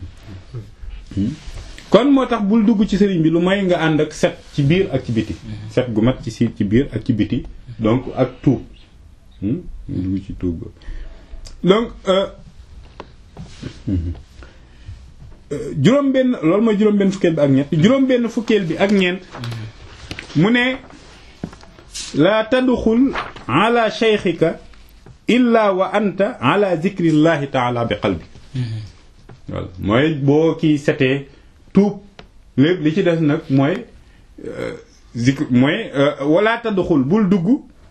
kon moo tax bul dugg ci sëriñ bi lu may nga ànd ak set ci biir ak ci biti set gu mat ci si ci biir ak ci biti donc ak tuub dugg ci tuub donc juróom benn loolu mooy juróom benn fukkeel bi ak ñett juróom benn fukkeel bi ak ñeent mu ne laa tadxul ala sheykhika illa wa anta ala zikrillahi taala bi qalbi voilà mooy boo kii setee tuub lépp li ci des nag mooy zikr mooy wala tadxul bul dugg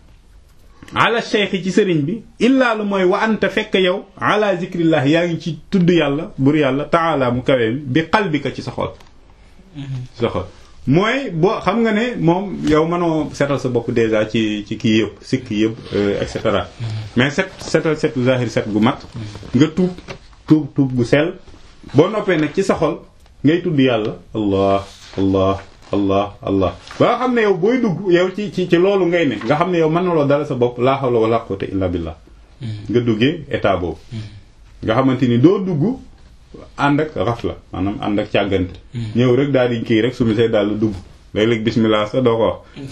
ala cheikh ci sëriñ bi illaa lu mooy wa anta fekk yow ala zikrillah yaa ngi ci tudd yàlla bur yàlla taala mu kawee bi qalbika ci sa xol sa xol mooy boo xam nga ne moom yow mënoo setal sa bopp déjà ci ci kii yëpp sikk yëpp et cetera mais set setal setu zahir set gu mat nga tuub tuub tuub gu sell boo noppee nag ci sa xol ngay tudd yàlla allah allah allah allah ba nga xam ne yow booy dugg yow ci ci ci loolu ngay ne nga xam ne yow mën na loo dara sa bopp laa hawla wala quwwata illa billah nga duggee état boobu nga xamante ni doo dugg ànd ak rafla maanaam ànd ak càggante ñëw rek daal di kii rek sumi say daal dugg léeg-léeg bismillah sax doo ko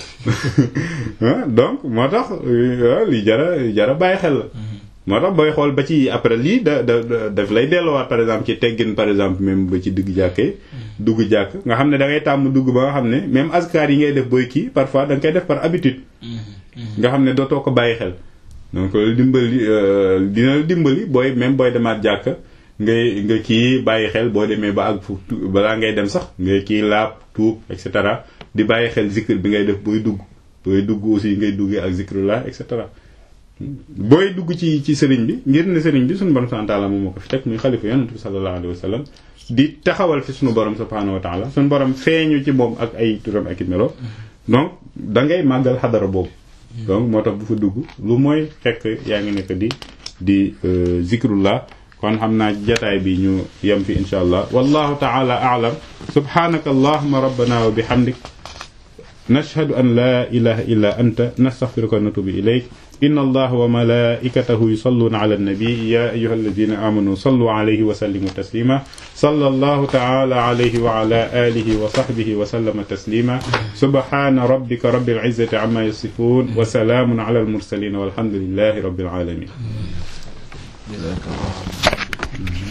wax donc moo tax li jara jara bàyyi xel la moo tax booy xool ba ci après lii da da daf lay delluwaat par exemple ci teggin par exemple même ba ci digg jàkkee dugg jàkk nga xam ne da ngay tàmm dugg ba nga xam ne même askar yi ngay def booy kii parfois da nga koy def par habitude nga xam ne dootoo ko bàyyi xel donc dimbali dina la dimbali booy même booy demaat jàkk ngay nga kii bàyyi xel boo demee ba ak fu balaa ngay dem sax ngay kii laab tuub et cetera di bàyyi xel zikr bi ngay def booy dugg booy dugg aussi ngay duggee ak zikrullah et cetera booy dugg ci ci sëriñ bi ngir ne sëriñ bi suñu borom subhanahu wa ta'ala moom moo ko fi teg muy xalifa yonent bi sallallahu alayhi wa sallam di taxawal fi suñu borom subhanahu wa ta'ala suñu borom feeñu ci moom ak ay turam ak i melo donc da ngay màggal xadara boobu donc moo tax bu fa dugg lu mooy fekk yaa ngi nekk di di zikrullah kon xam naa jataay bi ñu yem fi insha allah wallahu ta'ala a'lam subhanaka allahumma rabbana wa bihamdik nashhadu an la ilaha illa anta nastaghfiruka wa natubu ilayk إن الله وملائكته يصلون على النبي يا أيها الذين آمنوا صلوا عليه وسلموا تسليما صلى الله تعالى عليه وعلى آله وصحبه وسلم تسليما سبحان ربك رب العزة عما يصفون وسلام على المرسلين والحمد لله رب العالمين جزاك الله